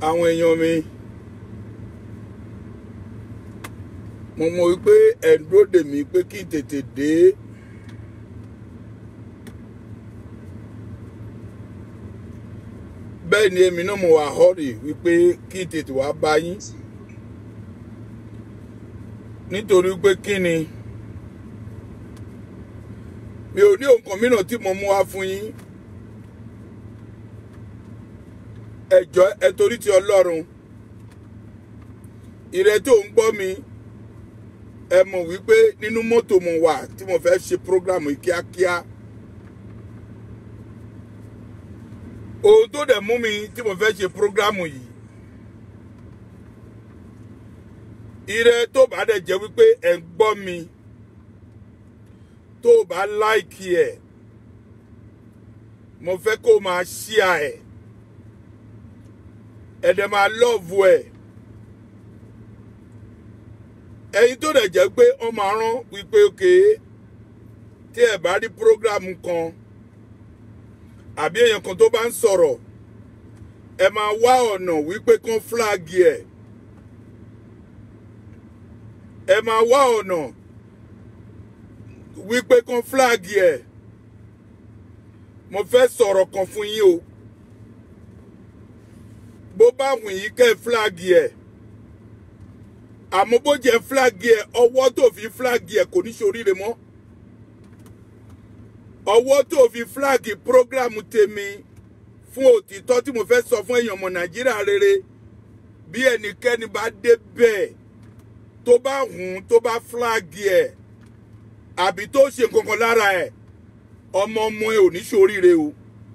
àwọn èèyàn mi mo mọ̀ wípé ẹ̀ ń dúró dè mí pé kí n tètè dé bẹ́ẹ̀ ni èmi náà mo wà họ́rì wípé kí n tètè wá bá yín nítorí pé kí ni mi ò ní nǹkan mìíràn tí mo mú wá fún yín ẹ jọ̀ọ́ ẹ torí ti Ọlọ́run ìrẹ tó ń gbọ́ mi ẹ mọ̀ wípé nínú mọ́tò mo wà tí mo fẹ́ ṣe prógrámù yìí kíákíá ohun tó dẹ̀ mú mi tí mo fẹ́ ṣe prógrámù yìí ìrẹ tó bá dẹ̀ jẹ́ wípé ẹ ń gbọ́ mi tó bá láìkì ẹ̀ mo fẹ́ kó máa ṣíà ẹ̀ ẹ̀ dẹ̀ máa lọ́ọ̀vù ẹ̀ ẹ̀yin tó dẹ̀ jẹ́ pé wọ́n máa rán wípé òkè tí ẹ̀ bá rí prógrámù kan àbí èèyàn kan tó bá ń sọ̀rọ̀ ẹ máa wá ọ̀nà wípé kán fúláàgì ẹ̀ ẹ máa wá ọ̀nà wípé kán fúláàgì ẹ̀ mo fẹ́ sọ̀rọ̀ kan fún yín o bó bá wù yín kẹ́ fúláàgì ẹ̀ àmọ́ bó jẹ́ fúláàgì ẹ̀ ọwọ́ tó fi fúláàgì ẹ̀ kò ní ṣoríire mọ́ ọwọ́ tó fi fúláàgì prógrámù tèmi fún òtítọ́ tí mo fẹ́ sọ fún èèyàn ọmọ nàìjíríà rere bí ẹnikẹ́ni bá dé bẹ́ẹ̀ tó bá hùn tó bá fúláàgì ẹ̀ àbí tó ṣe nǹkan kan lára ẹ̀ ọmọ ọmọ ẹ̀ ò ní ṣoríire o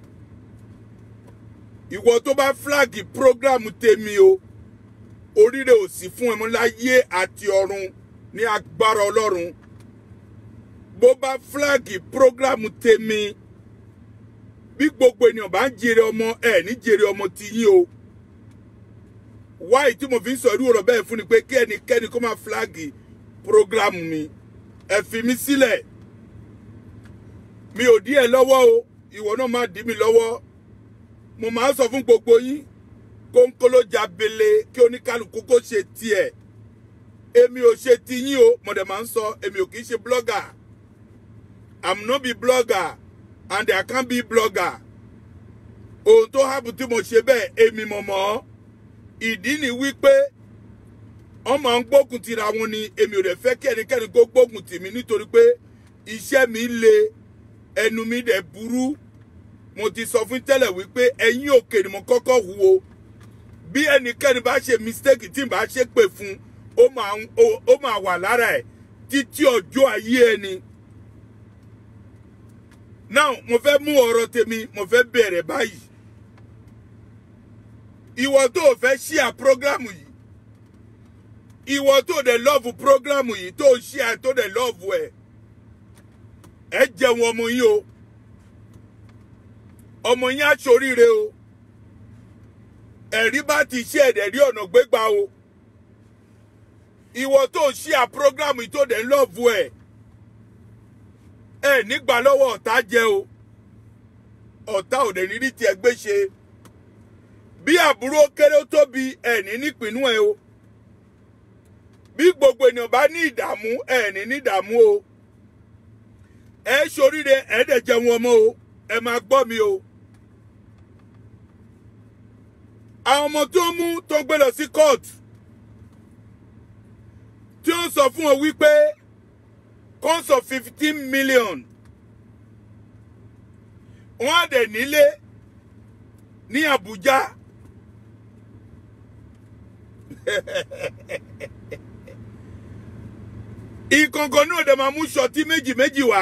ìwọ tó bá fúláàgì prógrámù tèmi o oríire ò sí fún ẹmọ láyé àti ọ̀run ní agbára ọlọ́run bó bá fúláàgì prógrámù tèmi bí gbogbo ènìyàn bá ń jèrè ọmọ ẹ ní jèrè ọmọ ti yín o wáyé tí mo fi ń sọ irú ọ̀rọ̀ bẹ́ẹ̀ fún ni pé kí ẹnikẹ́ni kó máa fúláàgì prógrámù mi ẹ fi mí sílẹ̀ mi ò dí ẹ lọ́wọ́ o ìwọ náà má dí mi lọ́wọ́ mo máa ń sọ fún gbogbo yín kónkóló jabele kí oníkálukú kó ṣe tiẹ̀ èmi ò ṣe ti yín o mo dẹ̀ máa ń sọ èmi ò kì í ṣe blogger i'm no be blogger and i can't be blogger ohun tó hábù tí mo ṣe bẹ́ẹ̀ èmi mọ̀ mọ́ ìdí ni wípé wọ́n máa ń gbógun tira wọn ni èmi ò dẹ̀ fẹ́ kí ẹnikẹ́ni kó gbógun tì mí nítorí pé iṣẹ́ mi le ẹnu mi dẹ̀ burú mo ti sọ fún tẹ́lẹ̀ wípé ẹ̀yìn òkè ni mo kọ́kọ́ hu o bí ẹnikẹ́ni bá ṣe mistake tí n bá ṣe pè fún ó máa ó máa wà lára ẹ̀ títí ọjọ́ ayé ẹni. now mo fẹ́ mú ọ̀rọ̀ tèmi mo fẹ́ bẹ̀rẹ̀ báyìí. ìwọ tó o fẹ́ ṣíà prógrámù yìí ìwọ tó o dẹ̀ lọ́ọ̀fù prógrámù yìí tó o ṣíà tó o dẹ̀ lọ́ọ̀fù ẹ̀ ẹ jẹun ọmọ yín o ọmọ yín á ṣoríire o ẹ̀rí bá ti ṣe ẹ̀dẹ̀ rí ọ̀nà gbégbá o ìwọ tó ṣí à prógrámù tó dẹ̀ ń lọ́ọ̀bù ẹ̀ ẹ̀ nígbà lọ́wọ́ ọ̀tá jẹ́ o ọ̀tá ò dẹ̀ ní rí tiẹ̀ gbé ṣe bí àbúrò kéré ó tóbi ẹ̀ ní nípìnú ẹ̀ o bí gbogbo ènìyàn bá ní ìdààmú ẹ̀ ní ní ìdààmú o ẹ̀ ṣoríire ẹ̀ dẹ̀ jẹun ọmọ o ẹ̀ máa gbọ́ mi o. àwọn ọmọ tó mú tó gbé lọ sí kóòtù tí ó sọ fún ọ wípé kọ́ńsọ fifteen million wọ́n á dẹ̀ nílé ní Àbújá ìkọ̀ǹkọ̀ náà dẹ̀ máa mú ṣọtí méjì méjì wá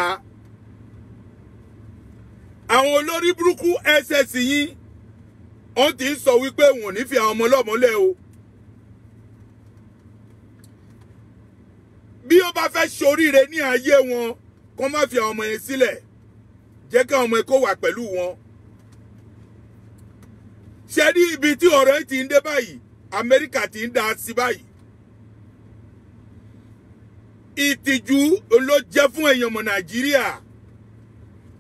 àwọn olórí burúkú ss yín wọ́n ti ń sọ wípé wọn ò ní fi àwọn ọmọ ọlọ́mọ lẹ̀ o. bí ó bá fẹ́ ṣoríire ní ayé wọn kó má fi àwọn ọmọ yẹn sílẹ̀ jẹ́ kí àwọn ọmọ yẹn kó wà pẹ̀lú wọn. ṣé rí ibi tí ọ̀rọ̀ yìí ti ń dé báyìí Amẹ́ríkà ti ń dá sí báyìí. ìtìjú ló jẹ́ fún èèyàn ọmọ Nàìjíríà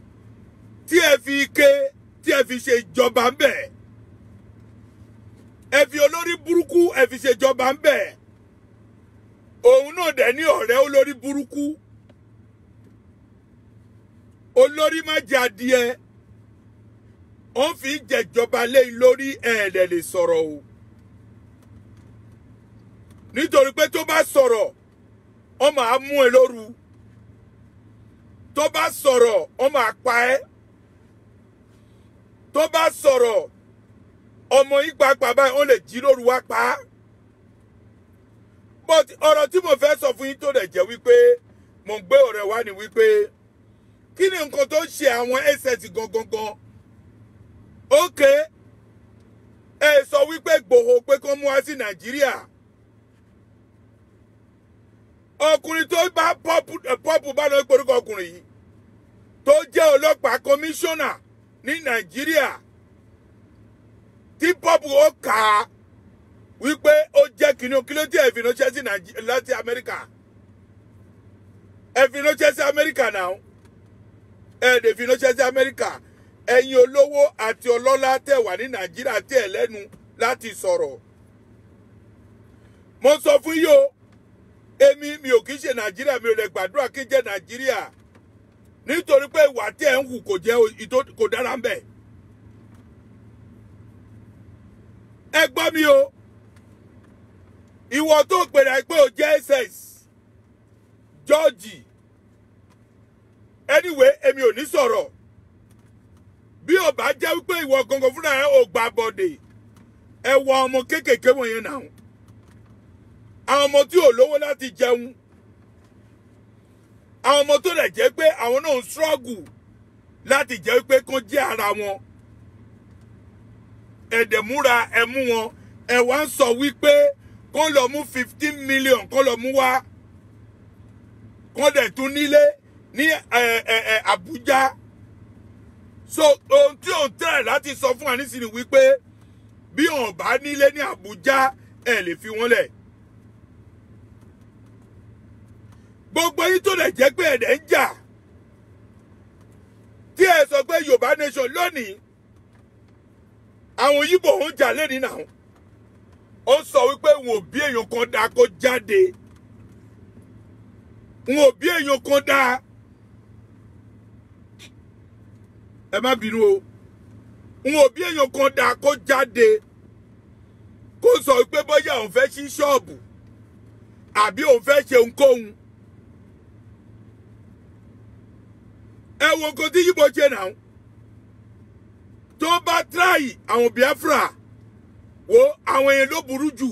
tí ẹ fi ké tí ẹ fi ṣe ìjọba ń bẹ̀ ẹ fi olórí burúkú ẹ fi ṣèjọba ń bẹ̀ òun náà dẹ̀ ní ọ̀rẹ́ olórí burúkú olórí má jẹ adìẹ wọ́n fi ń jẹjọba léyìn lórí ẹ̀ẹ́dẹ̀ lè sọ̀rọ̀ o nítorí pé tó bá sọ̀rọ̀ wọ́n máa mú ẹ lóru tó bá sọ̀rọ̀ wọ́n máa pa ẹ́ tó bá sọ̀rọ̀ ọmọ yín pàápàá báyìí wọ́n lè jí lóru wá pa á but ọ̀rọ̀ tí mo fẹ́ sọ fún yín tó dẹ̀ jẹ́ wípé mo ń gbé ọ̀rẹ́ wá ní wípé kí ni nǹkan tó ń ṣe àwọn ss gangan gan ok ẹ sọ wípé Ìgbòho pé kó mú wá sí Nàìjíríà ọkùnrin tó bá pọ́pù bá lọ porúkọ ọkùnrin yìí tó jẹ́ ọlọ́pàá kọmíṣánná ní Nàìjíríà tí pọ́pù ó kà á wípé ó jẹ́ kìnìún kí ló dé ẹ̀fìn ránṣẹ́ sí láti Amẹ́ríkà ẹ̀fìn ránṣẹ́ sí Amẹ́ríkà náà ẹ̀ẹ́dẹ̀fìn ránṣẹ́ sí Amẹ́ríkà ẹ̀yin olówó àti ọlọ́lá tẹ̀ wà ní Nàìjíríà tẹ̀ lẹ́nu láti sọ̀rọ̀ mo sọ fún yìí o èmi mi ò kì í ṣe Nàìjíríà mi ò lè gbàdúrà kí n jẹ́ Nàìjíríà nítorí pé ìwà tí ẹ̀ ń hù kò jẹ́ kò dára ń bẹ̀. ẹ gbọ́ mi o ìwọ tó pèrè pé o jẹ́ ss George anyway èmi ò ní sọ̀rọ̀ bí o bá jẹ́ wípé ìwọ gangan fúnra ẹ ò gbà bọ̀dẹ̀ ẹ wọ ọmọ kéékèèké wọ̀nyẹn náà àwọn ọmọ tí ò lówó láti jẹun àwọn ọmọ tó lè jẹ́ pé àwọn náà ń struggle láti jẹ́ pé kán jẹ́ ara wọn ẹ̀dẹ̀múra ẹ̀mú wọn ẹ̀ wá ń sọ wípé kán lọ mú fifteen million kán lọ mú wá kán dẹ̀ tún nílé ní Àbújá so ohun tí òun tẹ̀ láti sọ fún wa nísìnyí wípé bí òun bá nílé ní Àbújá ẹ̀ lè fi wọ́n lẹ̀. gbogbo yín tó lè jẹ́ pé ẹ̀dẹ̀ ń jà tí ẹ sọ pé Yorùbá nation lónìí àwọn yíbò ń jà lẹ́ni náà ó sọ wípé wọn ò bí èèyàn kan dáa kó jáde wọn ò bí èèyàn kan dáa ẹ má bínú o wọn ò bí èèyàn kan dáa kó jáde kó sọ wípé bóyá òun fẹ́ ṣí ṣọ́ọ̀bù àbí òun fẹ́ ṣe ohunkóhun. ẹ wo nǹkan tí yíbo ṣe náà tó bá tíráyì àwọn Biafra wo àwọn yẹn ló burú jù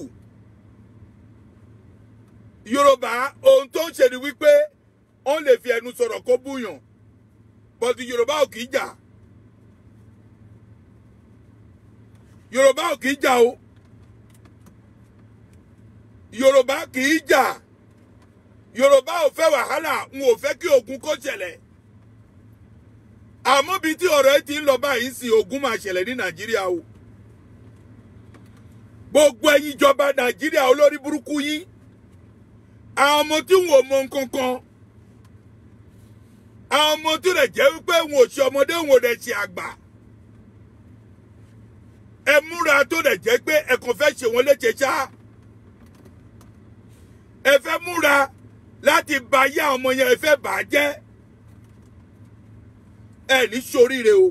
Yorùbá ohun tó ń ṣe ni wípé wọ́n lè fi ẹnu sọ̀rọ̀ kó búyàn bọ́tù Yorùbá ò kì í jà Yorùbá ò kì í jà o Yorùbá kì í jà Yorùbá ò fẹ́ wàhálà n ò fẹ́ kí ogun kó ṣẹlẹ̀ àmọ́ bíi tí ọ̀rọ̀ ẹ ti ń lọ báyìí sí ogun máa ṣẹlẹ̀ ní nàìjíríà o gbogbo ẹ̀yin ìjọba nàìjíríà olórí burúkú yín àwọn ọmọ tí wọn ò mọ nǹkan kan àwọn ọmọ tó lè jẹ́ wípé wọn ò ṣe ọmọdé wọn ò lè ṣe àgbà ẹ múra tó lè jẹ́ pé ẹ kàn fẹ́ ṣe wọn léṣe ṣá ẹ fẹ́ múra láti bà ayé àwọn ọmọ yẹn ẹ fẹ́ bà á jẹ́ ẹ ní ṣoríire o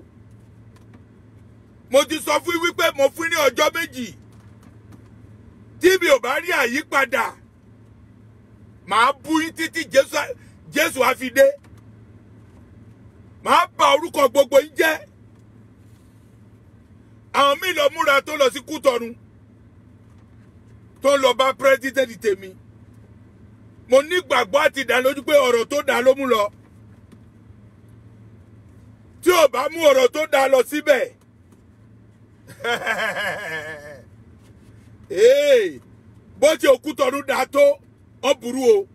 mo ti sọ fún wípé mo fún ní ọjọ́ méjì tí mi ò bá rí àyípadà màá bú yín títí jésù á fi dé màá bà orúkọ gbogbo yín jẹ́ àwọn míì lọ múra tó lọ sí kútọnu tó lọ bá pírẹsidẹ́ntì tèmi mo nígbàgbọ́ àti ìdánilójú pé ọ̀rọ̀ tó dáa ló mú lọ tí ò bá mú ọ̀rọ̀ tó dáa lọ síbẹ̀ bó ṣe òkútọ̀ọ́nù dáa tó ọ burú o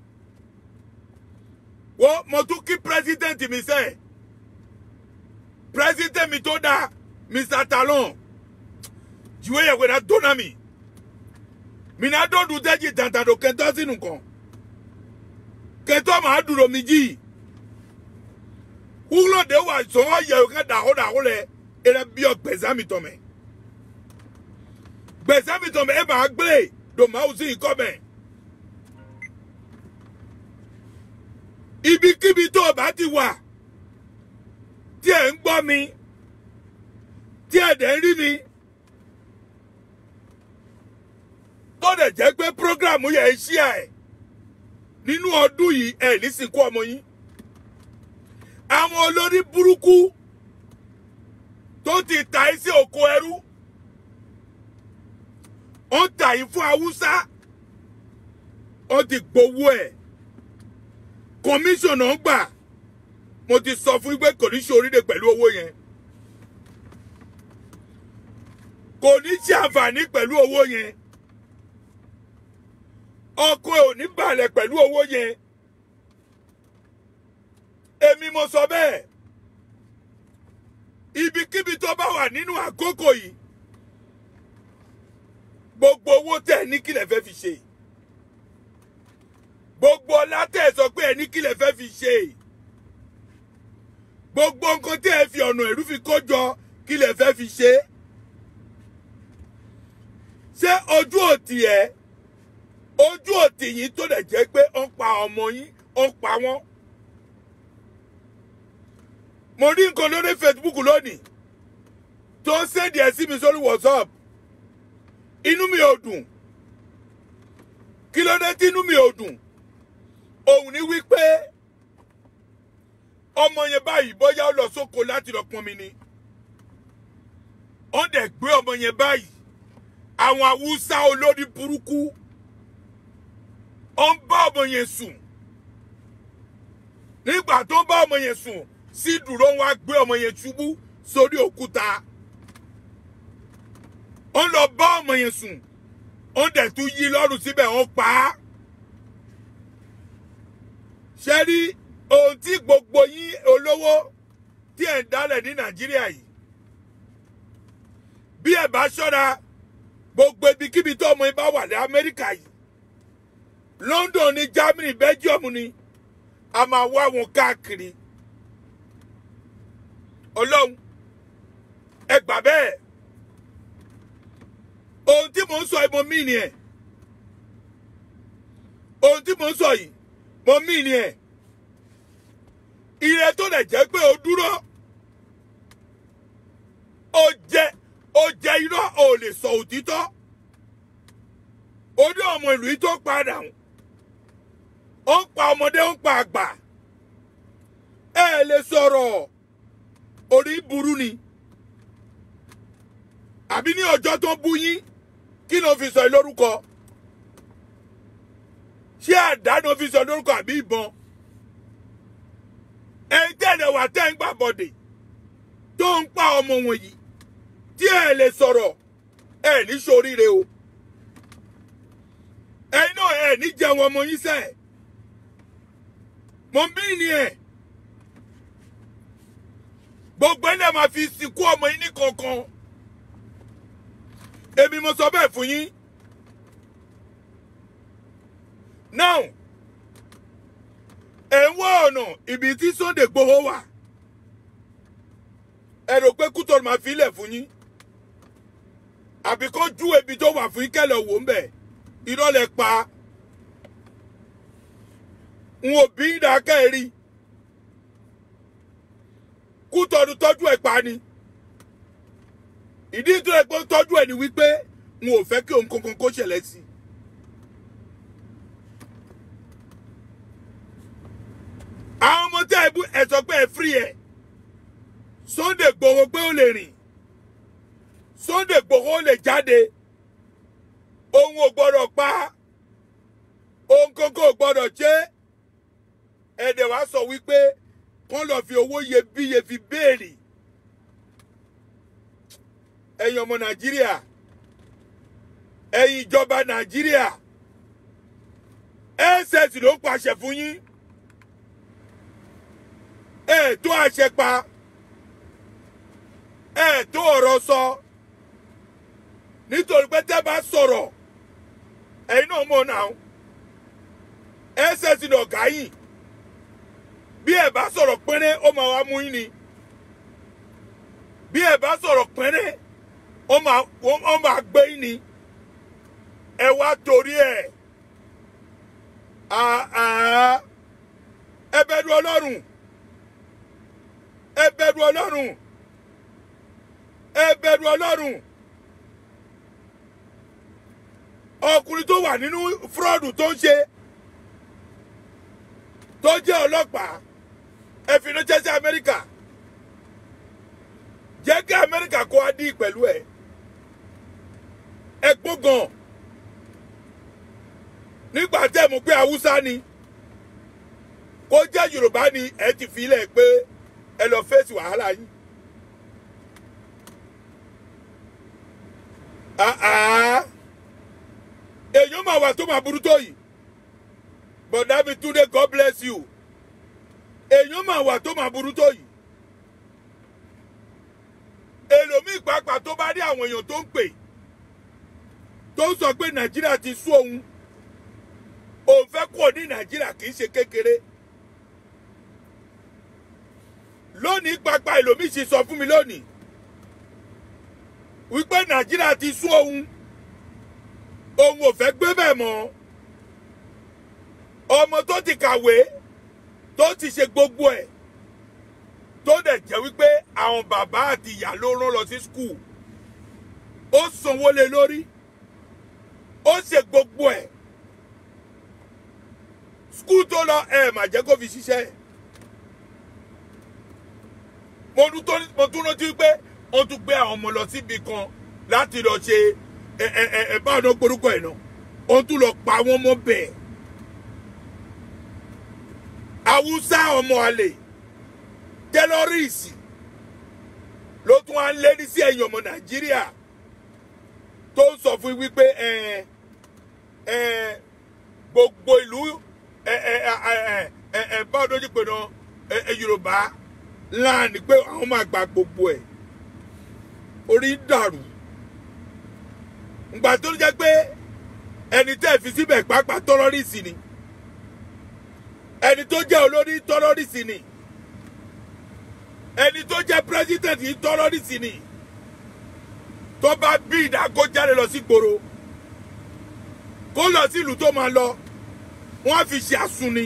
wọ́n mo tún kí pírẹ́sidẹ́ǹtì mi sẹ́ pírẹ́sidẹ́ǹtì mi tó dáa Mr. Talon jìwé yẹ̀ wẹ̀dá tó náà mi mi náà dọ́ọ̀dù tẹ́jì tàǹtàdò kẹtọ́ sínú kan kẹtọ́ màá dúró mi jì wúlò de wà sọ́wọ́ yẹ ká dàhó dàhó lẹ ẹ̀rẹ́ bí ọgbẹ̀sá mi tọ̀mẹ̀ gbèsè mi tọ̀ mẹ́ ẹ máa gbé dòmáwù sí ikọ́ mẹ́. ibikíbi tó o bá ti wà tí ẹ̀ ń gbọ́ mi tí ẹ̀ dẹ̀ ń rí mi tó dẹ̀ jẹ́ pé prógrámù yẹn ń ṣí ẹ̀ nínú ọdún yìí ẹ̀ ní sìnkú ọmọ yín àwọn olórí burúkú tó ti ta ẹ́ sí oko ẹrú ó tà yín fún haúsá ó ti gbowó ẹ̀ kọmíṣọ̀nà gbà mo ti sọ fún yín pé kò ní ṣe oríire pẹ̀lú owó yẹn kò ní ṣe àǹfààní pẹ̀lú owó yẹn ọkọ ẹ̀ ò ní balẹ̀ pẹ̀lú owó yẹn èmi mo sọ bẹ́ẹ̀ ibikíbi tó bá wà nínú àkókò yìí gbogbo owó tẹ̀ ní kílẹ̀ fẹ́ fi ṣe gbogbo ọlá tẹ̀ sọ pé ẹ̀ ní kílẹ̀ fẹ́ fi ṣe gbogbo nǹkan tẹ̀ ẹ fi ọ̀nà ẹ̀rú fi kó jọ kílẹ̀ fẹ́ fi ṣe ṣé ojú òtì ẹ̀ ojú òtì yìí tó dẹ̀ jẹ́ pé ó ń pa ọmọ yín ó ń pa wọ́n mo rí nǹkan lórí Facebook lónìí tó ń ṣèdí ẹ̀ sí mi sórí WhatsApp inú mi ò dùn kí ló dé tí inú mi ò dùn òun ni wípé ọmọ yẹn báyìí bóyá ó lọ sóko láti lọ pọnmi ni ó dẹ̀ gbé ọmọ yẹn báyìí àwọn haúsá olórí burúkú ó ń bá ọmọ yẹn sùn nígbà tó ń bá ọmọ yẹn sùn sí dúró wá gbé ọmọ yẹn ṣubú sórí òkúta ó lọ bá ọmọ yẹn sùn ó dẹ̀ tún yí lọ́rùn síbẹ̀ ó pa á ṣe rí ohun tí gbogbo yín olówó tí ẹ̀ ń dálẹ̀ ní nàìjíríà yìí bí ẹ̀ bá ṣọ́ra gbogbo ibikíbi tó ọmọ yín bá wà ní amẹ́ríkà yìí london ní germany belgium ni a máa wá wọn káàkiri ọlọ́run ẹ gbà bẹ́ẹ̀ ohun tí mò ń sọ yìí mo mí ni ẹ̀ ohun tí mò ń sọ yìí mo mí ni ẹ̀ ire tó lè jẹ́ pé o dúró o jẹ o jẹ irọ́ o lè sọ òtítọ́ o dé ọmọ ìlú yìí tó padà ó ń pa ọmọdé ó ń pa àgbà ẹ lè sọ̀rọ̀ orí burú ni àbí ní ọjọ́ tó bú yín kí ló fi sọ lórúkọ ṣé àdá ló fi sọ lórúkọ àbí ìbọn ẹ̀yin tẹ̀lé wà tẹ́ ń gbà bọ̀dẹ̀ tó ń pa ọmọ wọ̀nyí tí ẹ lè sọ̀rọ̀ ẹ ní ṣoríire o ẹ̀yin náà ẹ ní jẹun ọmọ yín sẹ́ẹ̀ mo bí ni ẹ̀ gbogbo ẹ̀ náà máa fi sìnkú ọmọ yín ní kankan èmi mo sọ bẹ́ẹ̀ fún yín now ẹ̀ ń wá ọ̀nà ibi tí Sunday Igboho wà ẹ rò pé Kútọ̀nù máa fi ilẹ̀ fún yín àbí kó jú ibi tó wà fún yín kẹ́lẹ̀ wò ń bẹ̀ irọ́ lẹ pa n ò bí ìdákẹ́ rí Kútọ̀nù tọ́jú ẹ̀ pa ni ìdí tó yẹ pé tọ́jú ẹ̀ ni wípé n ò fẹ́ kí òun kankan kó ṣẹlẹ̀ sí i. àwọn ọmọ tẹ́ ẹ bú ẹ sọ pé ẹ fírí ẹ Sunday Igboho pé ó lè rìn Sunday Igboho lè jáde òun ò gbọ́dọ̀ pa òun kankan ò gbọ́dọ̀ ṣe ẹ̀dẹ̀ wá sọ wípé kán lọ fi owó iyebíye fi béèrè ẹ̀yin ọmọ Nàìjíríà ẹ̀yin ìjọba Nàìjíríà ss ló ń pàṣẹ fún yín ẹ tó àṣẹ pa ẹ tó ọ̀rọ̀ sọ nítorí pé tẹ́ bá sọ̀rọ̀ ẹ̀yin náà mọ̀ náà ss ní ọ̀gá yìí bí ẹ bá sọ̀rọ̀ pẹ́rẹ́ ó máa wá mú yín ni bí ẹ bá sọ̀rọ̀ pẹ́rẹ́ ó máa gbé yín ni ẹ wá torí ẹ̀ àá ẹ bẹ̀rù ọlọ́run ẹ bẹ̀rù ọlọ́run ẹ bẹ̀rù ọlọ́run ọkùnrin tó wà nínú fúrọ́ọ̀dù tó ń ṣe tó jẹ́ ọlọ́pàá ẹ fi ránṣẹ́ sí amẹ́ríkà jẹ́ kí amẹ́ríkà kó adí pẹ̀lú ẹ̀ ẹ gbógan nígbà tẹ́ mú pé haúsá ni kó jẹ́ yorùbá ni ẹ ti fi ilẹ̀ pé ẹ lọ fèsì wàhálà yín. àá èèyàn máa wà tó máa burú tó yìí bọ̀dá mi túnde god bless you èèyàn máa wà tó máa burú tó yìí èlòmíì pàápàá tó bá rí àwọn èèyàn tó ń pè tó ń sọ pé nàìjíríà ti sú òun òun fẹ́ kúrò ní nàìjíríà kì í ṣe kékeré lónìí pàápàá èlòmíì ṣe sọ fún mi lónìí wípé nàìjíríà ti sú òun òun ò fẹ́ gbé bẹ́ẹ̀ mọ́ ọmọ tó ti kàwé tó ti ṣe gbogbo ẹ̀ tó dẹ̀ jẹ́ wípé àwọn bàbá àti ìyá ló rán lọ sí skul ó sanwó lé lórí ó ṣe gbogbo ẹ̀ skul tó lọ ẹ̀ mà jẹ́ kó fi ṣiṣẹ́ mo tún rántí pé wọ́n tún gbé àwọn ọmọ lọ síbi kan láti lọ ṣe ẹ ẹ ẹ ẹ báwọn náà gborúkọ ẹ̀ náà wọ́n tún lọ pa wọ́n mọ́ bẹ́ẹ̀ haúsá ọmọ àlè tẹlọrìsì ló tún wá ń lé ní sí ẹ̀yìn ọmọ nàìjíríà tó ń sọ fún wípé ẹ ẹ gbogbo ìlú ẹ ẹ ẹ ẹ ẹ báwo ló ti pè náà ẹ ẹ yorùbá láàánú pé àwọn máa gba gbogbo ẹ orí ń dàrú ngbà tó jẹ́ pé ẹni tẹ́ fi síbẹ̀ pàápàá tọ́lọ́rìsì ni ẹni tó jẹ́ olórí tọ́lọ́rìsì ni ẹni tó jẹ́ pírẹsidẹ̀ntì tọ́lọ́rìsì ni tó bá bí ìdákó jáde lọ sí gbòòrò kó lọ sí ìlú tó máa lọ wọ́n á fi ṣe àsunni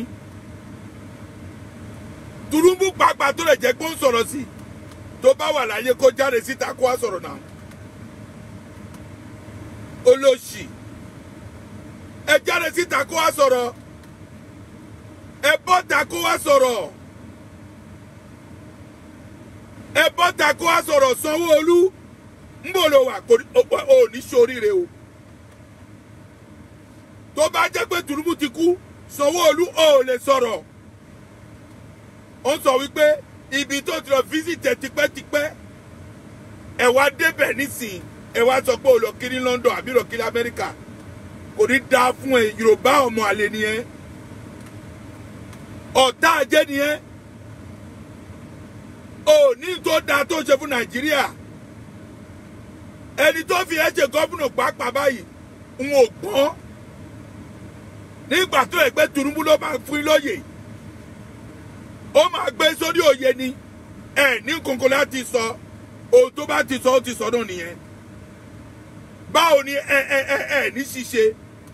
turumbu pàápàá tó lè jẹ́ pé ó ń sọ̀rọ̀ sí tó bá wà láyé kó jáde síta kó wá sọ̀rọ̀ náà olóṣì ẹ jáde síta kó wá sọ̀rọ̀ ẹ bọ́ta kó wá sọ̀rọ̀ ẹ bọ́ta kó wá sọ̀rọ̀ sanwó-olú ń bò ló wà ò ní sóríire o tó bá jẹ́ pé Tinubu ti kú sanwó-olú ò lè sọ̀rọ̀ ó sọ wípé ibi tó ti lọ fíṣítẹ̀ tipẹ́tipẹ́ ẹ wá débẹ̀ nísìnyí ẹ wá sọ pé o lọ kiri London àbí lọ kiri Amẹ́ríkà kò ní dáa fún ẹ Yorùbá ọmọ àlè nìyẹn ọ̀tá ajé nìyẹn ò ní tó dáa tó ṣe fún Nàìjíríà ẹni tó fi ẹ ṣe gọ́fúnà pàápàá báyìí ń ò gbọ́n nígbà tó ẹgbẹ́ Tinubu ló máa fún lóye ó máa gbé sórí òye ni ẹ ní kankan láti sọ ohun tó bá ti sọ ó ti sọ náà nìyẹn báwo ni ẹ ẹ ẹ ẹ ní ṣíṣe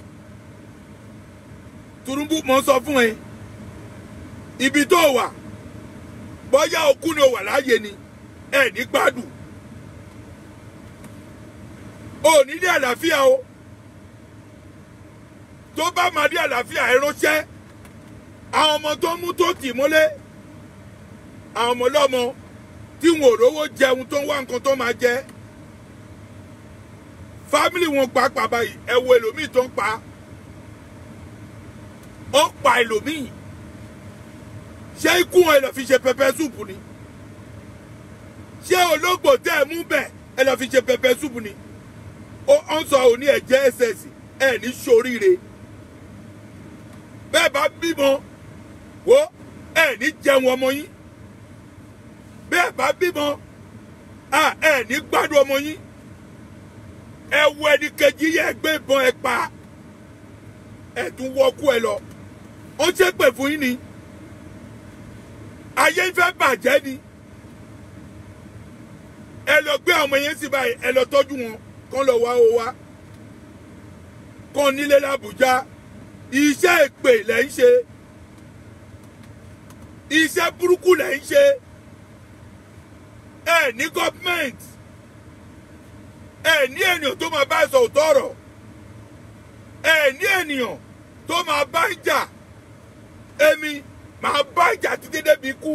Tinubu mọ sọ fún ẹ ibi tó wà bóyá òkú ni ó wà láàyè ni ẹ ní gbádùn ò ní ní àlàáfíà o tó bá máa ní àlàáfíà ẹ ránṣẹ́ àwọn ọmọ tó mú tó tì mọ́lé àwọn ọmọ lọ́mọ tí wọn ò rówó jẹun tó ń wá nǹkan tó máa jẹ fámìlì wọn pàápàá báyìí ẹ wo ẹlòmíì tó ń pa ó ń pa ẹlòmíì ṣé ikú wọn ẹ lọ fi ṣe pẹpẹ súùpù ni ṣé ológbò tẹ ẹ mú bẹ ẹ lọ fi ṣe pẹpẹ súùpù ni ó ń sọ òní ẹ̀jẹ̀ ẹsẹsì ẹ ní ṣoríire bẹ́ẹ̀ bá bímọ wo ẹ ní jẹun ọmọ yín bẹ́ẹ̀ bá bímọ ẹ ní gbádùn ọmọ yín ẹ wo ẹni kejì yẹ gbé ìbọn ẹ pa ẹ tún wọkú ẹ lọ ó ṣe pè fún yín ni ayé fẹ́ bàjẹ́ ni ẹ lọ gbé ọmọ yẹn sí báyìí ẹ lọ tọ́jú wọn kán lọ wá o wá kan nílé làbújá iṣẹ́ èpè lẹ́ ń ṣe iṣẹ́ burúkú lẹ́ ń ṣe ẹ ní gọ́ọ̀mẹ̀ntì ẹ ní ènìyàn tó máa bá ẹ sọ òótọ́ ọ̀rọ̀ ẹ ní ènìyàn tó máa bá ń jà èmi máa bá ìjà títí débi ikú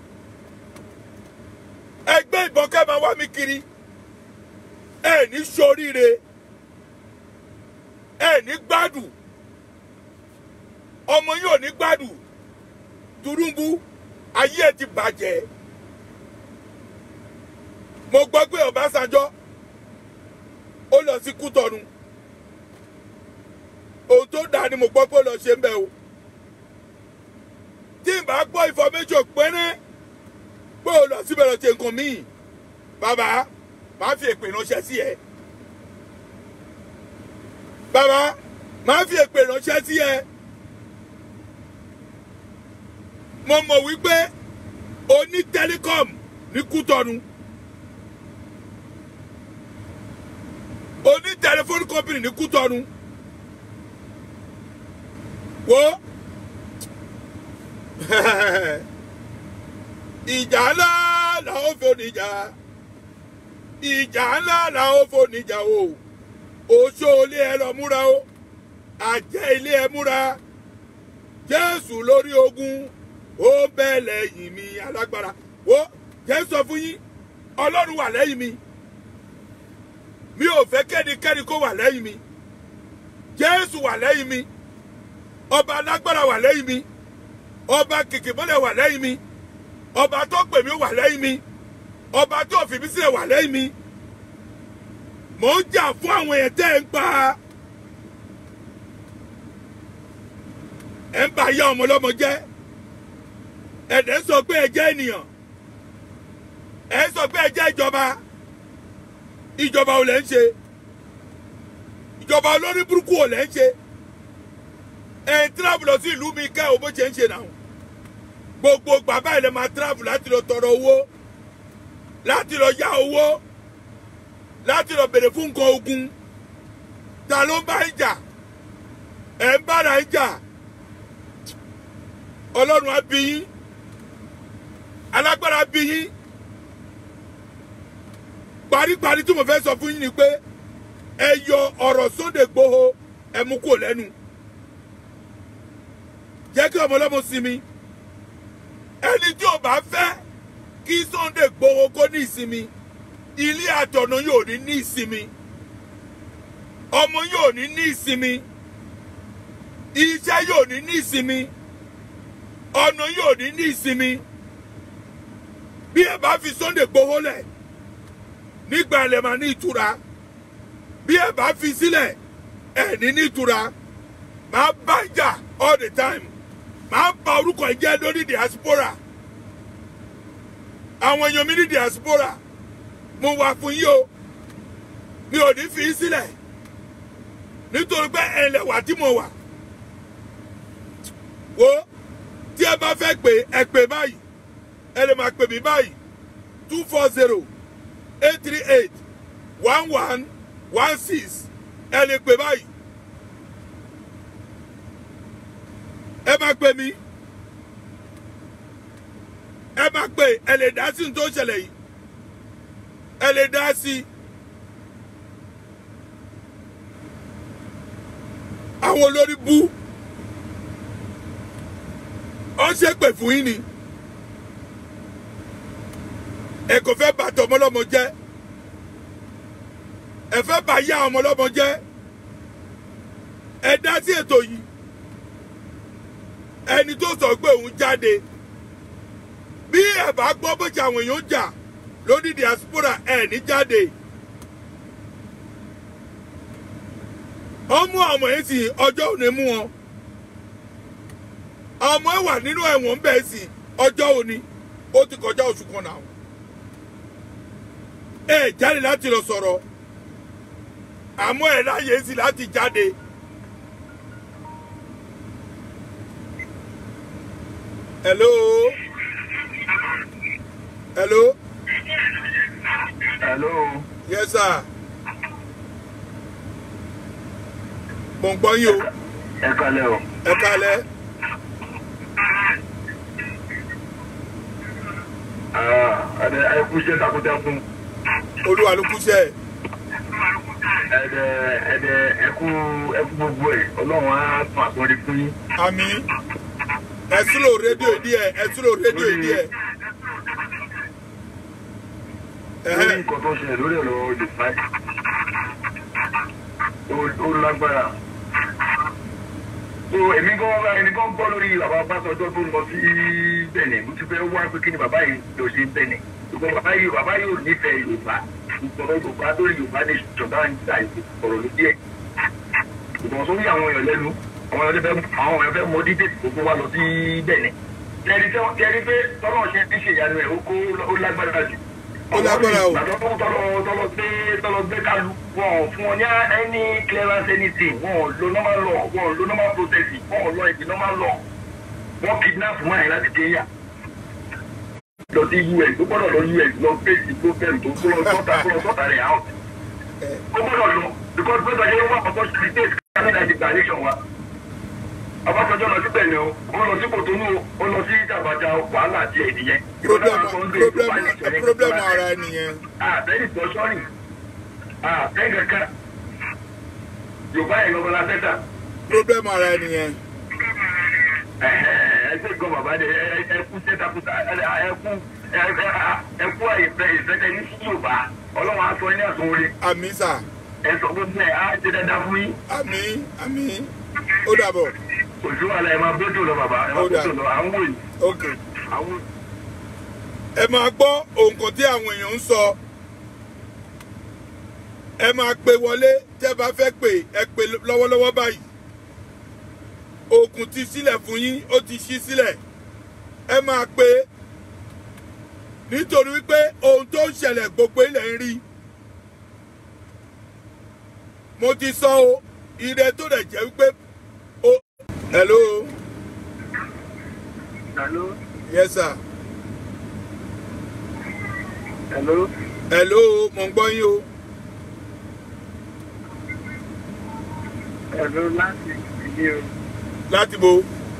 ẹgbẹ́ ìbọn kẹ́ máa wá mi kiri ẹ ní ṣoríire ẹ ní gbádùn ọmọ yìí ò ní gbádùn Tinubu ayé ẹ ti bàjẹ́ mo gbọ́ pé Ọbásanjọ́ ó lọ sí Kútọ̀nù ohun tó dáa ni mo gbọ́ pé ó lọ ṣe ń bẹ̀ o tí n bá gbọ́ information pẹ́rẹ́ pé ó lọ síbẹ̀ lọ ṣe nǹkan míì bàbá máa fi èpè ránṣẹ́ sí ẹ bàbá máa fi èpè ránṣẹ́ sí ẹ mo mọ̀ wípé o ní telecom ní Kútọ̀nù o ní telephone company ní Kútọ̀nù wo ìjà ńlá làwọn fò níjà ìjà ńlá làwọn fò níjà o oṣó ilé ẹ lọ múra o àjẹ́ ilé ẹ múra Jésù lórí ogun ó bẹ́ẹ̀ lẹ́yìn mi alágbára wo Jésù sọ fún yín Ọlọ́run wà lẹ́yìn mi mi ò fẹ́ kẹ́nikẹ́ni kó wà lẹ́yìn mi Jésù wà lẹ́yìn mi ọba alágbára wà lẹ́yìn mi ọba kìkìmọ́lẹ̀ wà lẹ́yìn mi ọba tó pè mí wà lẹ́yìn mi ọba tó fi mí sílẹ̀ wà lẹ́yìn mi mò ń jà fún àwọn èèyàn tẹ́ ẹ̀ ń pa ẹ̀ ń bá yá ọmọ ọlọ́mọ jẹ́ ẹ̀dẹ̀ sọ pé ẹ jẹ́ ènìyàn ẹ̀ sọ pé ẹ jẹ́ ìjọba ìjọba ò lẹ́ ń ṣe ìjọba olórí burúkú ò lẹ́ ń ṣe ẹ̀ ń tíráàbù lọ sí ìlú mi kẹ́ ò bó ṣe ń ṣe náà gbogbo bàbá ilẹ̀ máa tíráàbù láti lọ tọrọ owó láti lọ yá owó láti lọ bèrè fún nǹkan ogun ta ló ń bá ń jà ẹ̀ ń bára ń jà ọlọ́run á bí yín alágbára bí yín paríparí tí mo fẹ́ sọ fún yín ni pé ẹ yọ ọ̀rọ̀ Sunday Igboho ẹ mú kúrò lẹ́nu jẹ́ kí ọmọ ọlọ́mọ sinmi ẹni tí ò bá fẹ́ kí Sunday Igboho kó ní ìsinmi ilé àtọ̀nà yóò ní ní ìsinmi ọmọ yóò ní ní ìsinmi iṣẹ́ yóò ní ní ìsinmi ọ̀nà yóò ní ní ìsinmi bí ẹ bá fi Sunday Igboho lẹ̀ nígbà ilẹ̀ máa ní ìtura bí ẹ bá fi sílẹ̀ ẹ ní ní ìtura máa bá jà all the time máa ba orúkọ ìjẹ́ lórí diaspora àwọn èèyàn mi ní diaspora mo wà fún yín o mi ò ní fi í sílẹ̀ nítorí pé ẹlẹ́wà tí mo wà wo tí ẹ bá fẹ́ pè ẹ pè báyìí ẹ lè máa pè mí báyìí two four zero eight three eight one one one six ẹ lè pè báyìí ẹ máa pè mí ẹ máa pè ẹ lè dá sí ní tó ṣẹlẹ̀ yìí ẹ lè dá sí àwọn olórí bú ọ ṣe pè fún yín ni ẹ kò fẹ́ bàtọ̀ ọmọlọ́mọ jẹ́ ẹ fẹ́ bà yá ọmọlọ́mọ jẹ́ ẹ dá sí ètò yìí ẹni tó sọ pé òun jáde bí ẹ bá gbọ́ bó ṣe àwọn èèyàn jà lórí diaspora ẹ ní jáde ọmú ọmọ yẹn sì ọjọ́ òní mú wọn ọmọ ẹ wà nínú ẹ̀wọ̀n ń bẹ̀ sí ọjọ́ òní ó ti kọjá oṣù kan náà ẹ jáde láti lọ sọ̀rọ̀ àmọ́ ẹ láyè sí láti jáde. hello hello Hello. yes sir mo ń gbọ́ yín o ẹ kalẹ̀ o. ẹ kálẹ́ ẹ̀dẹ̀ ẹ kú iṣẹ́ takuntakun. olúwa ló kúṣẹ́ ẹ̀dẹ̀ ẹ̀dẹ̀ ẹ kú ẹ kú gbogbo ẹ̀ ọlọ́run á tún àtúndì fún yín. àmì ẹ súlò rédíò díẹ̀ ẹ súlò rédíò díẹ̀ lórí ẹ̀hẹ́ nǹkan tó ṣẹlẹ̀ lórí ọ̀rọ̀ olùfà ó lágbára. so èmi gan wá ẹni gan gbọ́ lórí bàbá Ọbásanjọ́ tó ń lọ sí Bẹ̀nẹ̀ mo ti fẹ́ wá pé kí ni bàbá yìí lọ sí Bẹ̀nẹ̀ ṣùgbọ́n bàbá yìí bàbá yìí ò nífẹ̀ẹ́ Yorùbá ìgbọ̀rọ̀ Yorùbá lórí Yorùbá ní ìjọba ń gbà ìgbọ̀rọ̀ ló díẹ̀ ìgbọ̀n sórí àwọn èèyàn lẹ́nu àwọn èèyàn fẹ́ àwọn èèyàn fẹ́ mọ dídé gbogbo wa lọ sí Bẹ̀nẹ̀ kẹrin tí wọ́n kẹrin pé tọ́lọ́ ṣe ń ṣèyanu ẹ̀ ó kó ó lágbára jù Ó lágbára o. Ìgbà tó tọ́lọ tọ́lọ gbé tọ́lọ gbé kálu wọn ò fún wọn ní any clearance anything wọn ò lo normal law wọn ò lo normal processing wọn ò lọ ìdí normal law wọn kidnap mọ́ ẹ̀ láti Kenya lọ sí US ó gbọ́dọ̀ lọ US lọ fèsì problem tó tó lọ sọ́tà tó lọ sọ́tà rẹ̀ out ó gbọ́dọ̀ lọ because gbọ́dọ̀ yẹ wọ́n àkọ́kọ́ sí state Canada ti gba election wa Ọbásanjọ́ lọ síbẹ̀ ni o ó lọ sí Kòtónú o ó lọ sí Jàbàjá wàhálà àti ẹ̀dìyẹ. problem problem problem ara ẹ nìyẹn àbẹ́ni tó sọ́ọ̀nì àbẹ́ kankan Yorùbá yẹn lọ́wọ́ la fẹ́ta problem ara ẹ nìyẹn ẹsẹ̀ gan bàbá dẹ ẹkú sẹ́tàkùtà ẹkú ẹkú ìfẹ́ ìfẹ́tẹ́ ní sí Yorùbá Ọlọ́run aṣọ ní àtún orí àmì sà ẹ̀sọ́ gbogbo ẹ̀ á ṣe dáadáa fún yín àmì àmì ó dàbọ̀ òṣù àlà ẹ̀ máa bójú lọ bàbá ẹ̀ máa Ó dà. bójú lọ à ń wò yìí ok àwọn ẹ máa gbọ́ nǹkan tí àwọn èèyàn ń sọ ẹ máa pè wọlé tẹ́ bá fẹ́ pè ẹ pè lọ́wọ́lọ́wọ́ báyìí òkun ti sílẹ̀ fún yín ó ti ṣí sílẹ̀ ẹ máa pè nítorí wípé ohun tó ń ṣẹlẹ̀ gbogbo ilẹ̀ ń rí mo ti sọ o ire tó dẹ̀ jẹ́ wípé o hello hello yes sir hello hello mo ń gbọ́ yín o. hello láti ìdílé o. láti bo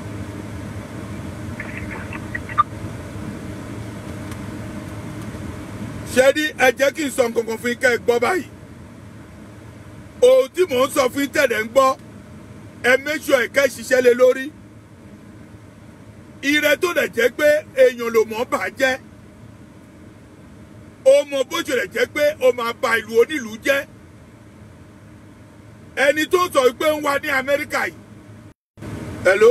ṣé ní ẹ jẹ́ kí n sọ nǹkan kan fún yín kẹ́ ẹ gbọ́ báyìí ohun tí mò ń sọ fún yín tẹ̀lé ń gbọ́ ẹ make sure ẹ kẹ́ ẹ ṣiṣẹ́ lé lórí ire tó dẹ̀ jẹ́ pé èèyàn ló mọ̀ bà jẹ́ ó mọ bó ṣe lè jẹ́ pé ó máa ba ìlú onílùú jẹ́ ẹni tó sọ pé ń wá ní Amẹ́ríkà yìí hello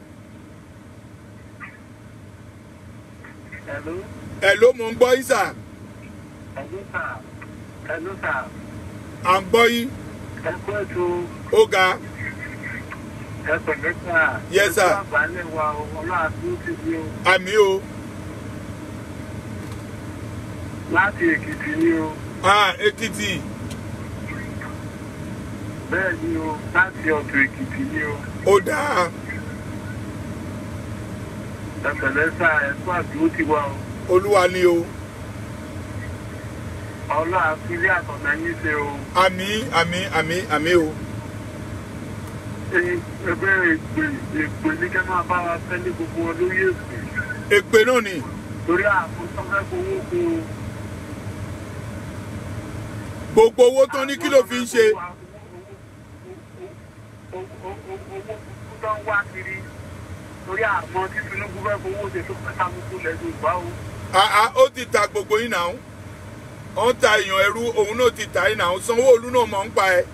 hello hello mo ń gbọ́ yín sà hello sir hello sir à ń gbọ́ yín ẹ kú ètò ó ga ẹ pẹ̀lẹ́ sà. Yes, sir. ẹ kú àgbálẹ̀ wa o ọlọ́run tó ti di o àmì o láti Èkìtì ni o ah Èkìtì bẹ́ẹ̀ ni o láti ọ̀dọ̀ Èkìtì ni o ó dáa ẹ pẹ̀lẹ́ sà ẹ kú àdúró ti wa o olúwa ni o ọlọ́run àfilẹ́ àtọ̀nà yín ṣe o àmì àmì àmì àmì o Ẹ- ẹgbẹ́ èpè èpè ní kẹ́ máa bá wa fẹ́ ní gbogbo wọn lórí èpè èpè náà ni torí àkóso fẹ́ fowó kó o. gbogbo owó tán ní kí ló fi ń ṣe owó tó ń wá kiri torí àmọ́ tí Tinubu fẹ́ fowó ṣe tó fẹ́ ta gbogbo lẹ́nu ìgbà o. ah ah ó ti ta gbogbo yín náà ó ń ta èèyàn ẹrú òun náà ti ta yín náà Sanwó-Olú náà mọ̀ ń pa ẹ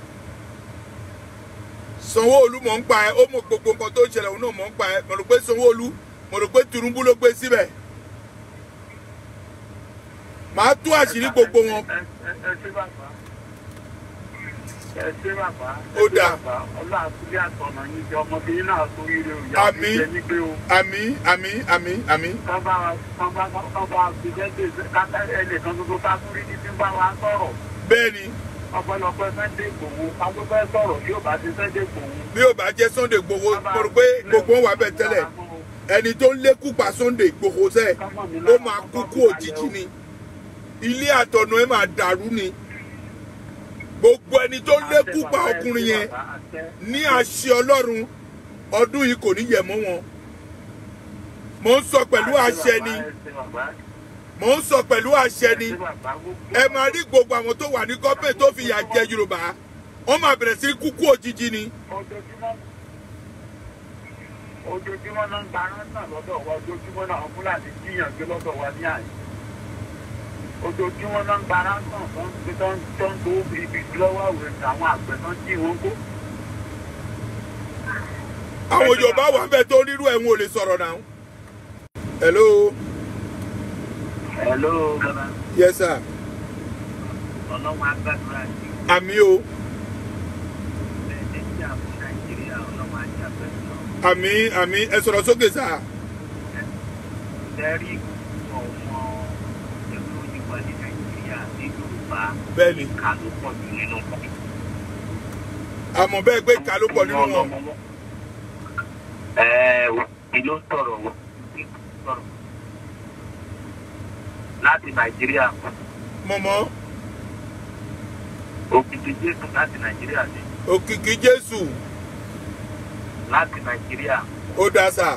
Sanwó-Olú mọ̀ ń pa ẹ ó mọ̀ gbogbo nǹkan tó ń ṣẹlẹ̀ òun náà mọ̀ ń pa ẹ mo rò pé Sanwó-Olú mo rò pé Tinubu ló gbé síbẹ̀ màá tú àṣírí gbogbo wọn ẹ ẹ ẹ ṣé bàbá ẹ ṣé bàbá Ó dáa. ọlọ́run àtúndé àtọ̀nà yín jẹ ọmọdé yín náà tó yíre o ìyá Àmín. mi jẹ nígbé o. àmì àmì àmì àmì kán bá wa kán bá kán bá fi jẹ́jẹ́ káká ẹnìkan tuntun ká tún rí ní tí ń bá wa sọ̀rọ̀ bẹ́ẹ̀ ni ọpẹ́lọpẹ́ Sunday Igboho káwọn fẹ́ sọ̀rọ̀ tí yóò bá ti Sunday Igboho. bí ó bá jẹ́ Sunday Igboho mo rò pé gbogbo wọn wà bẹ́ẹ̀ tẹ́lẹ̀ ẹni tó ń lékú pa Sunday Igboho sẹ́ ó máa kú kú òjijì ni ilé àtọ̀nà ẹ̀ máa dàrú ni gbogbo ẹni tó lékú pa ọkùnrin yẹn ní àṣẹ ọlọ́run ọdún yìí kò ní yẹ̀ mọ́ wọn mò ń sọ pẹ̀lú àṣẹ ni mò ń sọ pẹ̀lú àṣẹ ni ẹ máa rí gbogbo àwọn tó wà ní gọ́ọ̀mẹ̀ tó fi yà jẹ yorùbá wọ́n máa bẹ̀rẹ̀ sí kúkú òjijì ni ojoojúmọ́ ojoojúmọ́ náà ń gba rántà lọ́dọ̀ wa ojoojúmọ́ náà àwọn fúlàní jíyàn gbé lọ́dọ̀ wa ní àyè ojoojúmọ́ náà ń gba rántà tó ń gbé tó ń tó ń gbó ibi lọ́wọ́ àwẹ̀ àwọn àgbẹ̀ náà jí wọn kó. àwọn yorùbá wà bẹ́ẹ̀ tó rírú ẹ̀ ń wò lè sọ̀rọ̀ náà. hello hello bàbá yes sir ọlọ́run agbádùn àti àmì o bẹ́ẹ̀ ní àwọn nàìjíríà ọlọ́run àti àbẹ̀sọ̀ àmì àmì ẹ sọ̀rọ̀ sókè sá tẹ́rí ọmọ ẹ̀rọ oníwà ní nàìjíríà ní yorùbá bẹ́ẹ̀ ni ká ló pọ̀ jù nínú wọn. àmọ́ bẹ́ẹ̀ pé ká ló pọ̀ nínú wọn ẹ òbí ló sọ̀rọ̀ òbí ló sọ̀rọ̀ láti nàìjíríà mọ̀mọ́ òkìtì jésù láti nàìjíríà ni òkìkí jésù láti nàìjíríà ó dá sá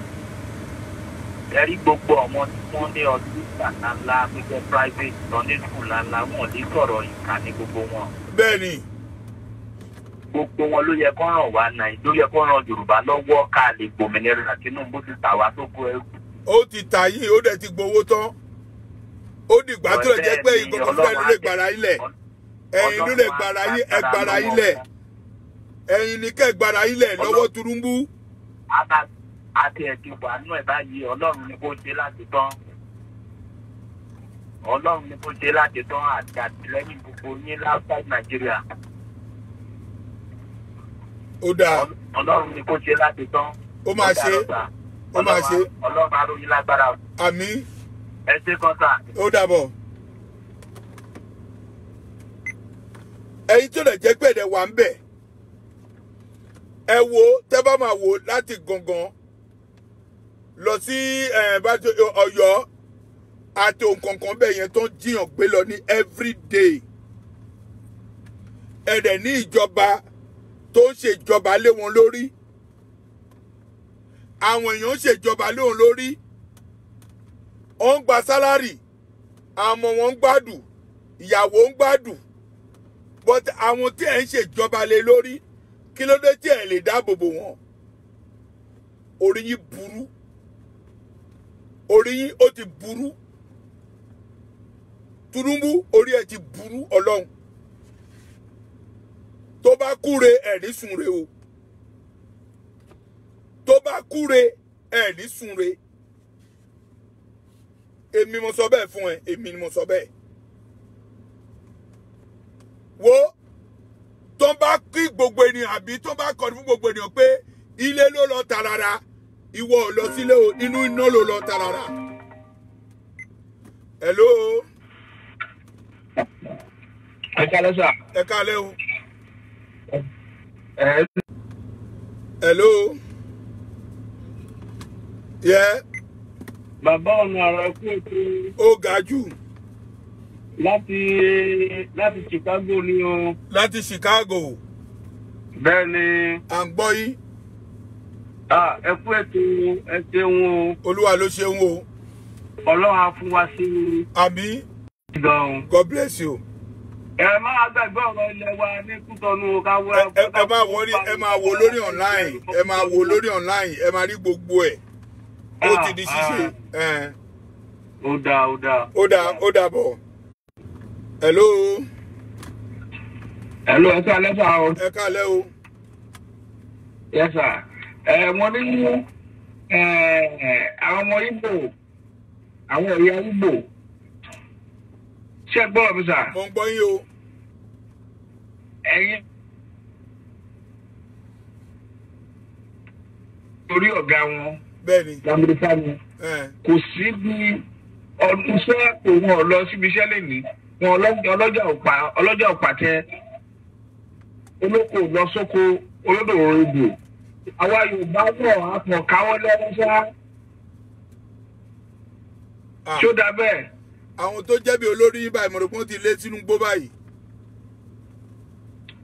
ẹ̀rí gbogbo ọmọ tí wọ́n ní ọdún ìgbàlá ńlá gbígbẹ́ private lọ ní skul ńláńlá wọn ní sọ̀rọ̀ ìka ní gbogbo wọn bẹ́ẹ̀ ni gbogbo wọn ló yẹ kó ràn wá náà ló yẹ kó ràn yorùbá lọ́wọ́ ká lè gbòmìnira tinubu ti tà wá tó kó ẹrù ó ti tà yín ó dẹ̀ ti gbowó tán ó dìgbà tó lè jẹ́ pé ìgbọ̀ngàn fúnra ló lè gbàrà yín lẹ̀ ẹ̀yin ló lè gbàrà yín ẹ gbàrà yín lẹ̀ ẹ̀yin ní kẹ́ gbàrà yín lẹ̀ lọ́wọ́ turumbu Àtà- àti ẹ̀dì wà nú ẹ̀ báyìí ọlọ́run ni kò ṣe láti tán ọlọ́run ni kò ṣe láti tán àti àtìlẹ́yìn gbogbo yín láfíà nàìjíríà ó dáa ọlọ́run ni kò ṣe láti tán. ó máa ṣe ó máa ṣe ọlọ́run aróyìn lágbára àmì ẹ ṣe kan sá. ó dàbọ̀. ẹ̀yin tó lè jẹ́ pé ẹ̀dẹ̀ wà ń bẹ̀ ẹ wo tẹ́ bá máa wò láti gangan lọ sí ẹ̀, bá tó- ọ̀yọ́ àti òǹkọ̀ọ̀kan bẹ́ẹ̀ yẹn tó ń jiyàn gbé lọ ní everyday ẹ̀dẹ̀ ní ìjọba tó ń ṣèjọba lé wọn lórí àwọn èèyàn ń ṣèjọba lé wọn lórí ó ń gba sálárì àwọn ọmọ wọn ń gbádùn ìyàwó ń gbádùn but àwọn tí ẹ̀ ń ṣèjọba lé lórí kí ló dé tí ẹ̀ lè dáàbò bò wọ́n orí yín burú orí yín ó ti burú Tinubu orí ẹ̀ ti burú ọlọ́run tó bá kúre ẹ̀ ní sunre o tó bá kúre ẹ̀ ní sunre èmi mo sọ bẹ́ẹ̀ fún ẹ èmi ni mo sọ bẹ́ẹ̀ wo tó bá kí gbogbo ènìyàn àbí tó bá kọ́ni fún gbogbo ènìyàn pé ilé ló lọ tarara ìwọ ò lọ sílé o inú iná ló lọ tarara hello ẹ kálẹ́ sà. ẹ káalẹ́ o ẹ hello yẹ bàbá ọ̀nà àrà kú ètò ó ga jù láti láti chicago ni o. láti Chicago bẹ́ẹ̀ ni à ń gbọ́ yín ah, ẹ kú ètò ẹ ṣeun o olúwa ló ṣeun o ọlọ́run á fún wa sí àmì i gan-an. God bless you. ẹ máa gbàgbé ọ̀rọ̀ ilẹ̀ wa ní kútọ́nù káwé. ẹ ẹ ẹ máa wò ní ẹ máa wò lórí online ẹ máa wò lórí online ẹ máa rí gbogbo ẹ ó ti di ṣíṣe ẹ ó dáa ó dáa. ó dà ó dà bọ̀ hello ẹ ló ẹ sá lẹ́sà o. ẹ káalẹ́ o yẹ sà ẹ mo ní ẹ àwọn ọmọ Ìgbò àwọn ẹ̀yà Ìgbò ṣé ẹ gbọ́ mi sà mo ń gbọ́ yín o ẹ̀yin torí ọ̀gá wọn bẹ́ẹ̀ ni lamẹ́ríkà ni ẹ kò sí bí ọdún iṣẹ́ kò wọn lọ síbi iṣẹ́ lẹ́nìí wọn ọlọ́jà ọlọ́jà ọ̀pá ọlọ́jà ọ̀pá tẹ olóko lọ sóko olódò òrìbò àwa Yorùbá náà á kàn káwọ́ lẹ́rú sá Ah, tí ó dá bẹ́ẹ̀ àwọn tó jẹ́ bí olórí yín báyìí mo rò pé wọ́n ti lé sínú gbó báyìí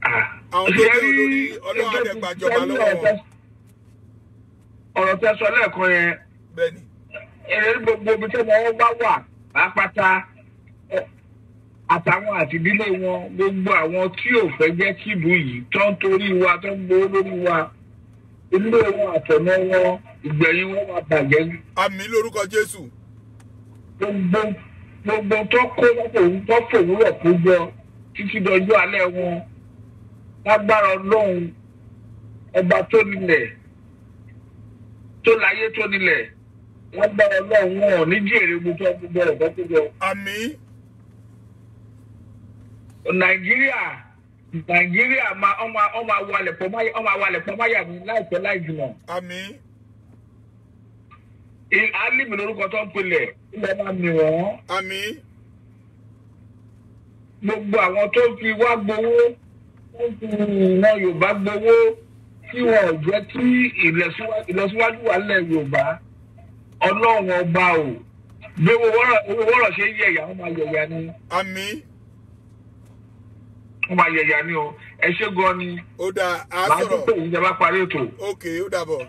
àwọn tó jẹ́ olórí ọlọ́run á dẹ̀ gbàjọba lọ́wọ́ wọn ọ̀rọ̀ tẹ́ sọ lẹ́ẹ̀kan yẹn bẹ́ẹ̀ ni èrè gbogbo ibi tí wọ́n bá wà pápátá ẹ, àtàwọn àti ìdílé wọn gbogbo àwọn tí ò fẹ́ jẹ́ kí ìlú yìí tó ń torí wa tó ń gbowó lórí wa ilé wọn àtọ̀nà wọn ìgbẹ̀yìn wọn máa bàjẹ́ àmì lórúkọ jésù gbogbo gbogbo tó kó lọ́pọ̀ tó fòwúrọ̀ kó jọ títí dọjọ́ alẹ́ wọn lágbára ọlọ́run ọba tó nílẹ̀ tó láyé tó nílẹ̀ lágbára ọlọ́run wọn ò ní jèrè gbogbo gbogbo ọ̀rọ̀ tó kó jọ. àmì nàìjíríà nàìjíríà máa ọmọ ọmọ awalẹ̀ pọ̀ máyà ọmọ awalẹ̀ pọ̀ máyà ní láìpẹ́ láì jùlọ. àmì I- alíbi lórúkọ tó ń pilẹ̀ ilẹ̀ máa mì wọ́n. àmì gbogbo àwọn tó fi wá gbowó tó fi ìran yorùbá gbowó tí wọn ò jẹ́ kí ìlọsíwájú ìlọsíwájú wà lẹ̀ yorùbá ọlọ́run ọba o bí owó wọ́rọ̀ owó wọ́rọ̀ ṣe ń yẹ̀yà wọ́n máa yẹ̀yà ni àmì wọ́n máa yẹ̀yà ni o ẹ ṣé gan ni ó dáa á màá tún sọ̀rọ̀ pè yín jẹ́ bá parí ètò. ok ó dàbọ̀.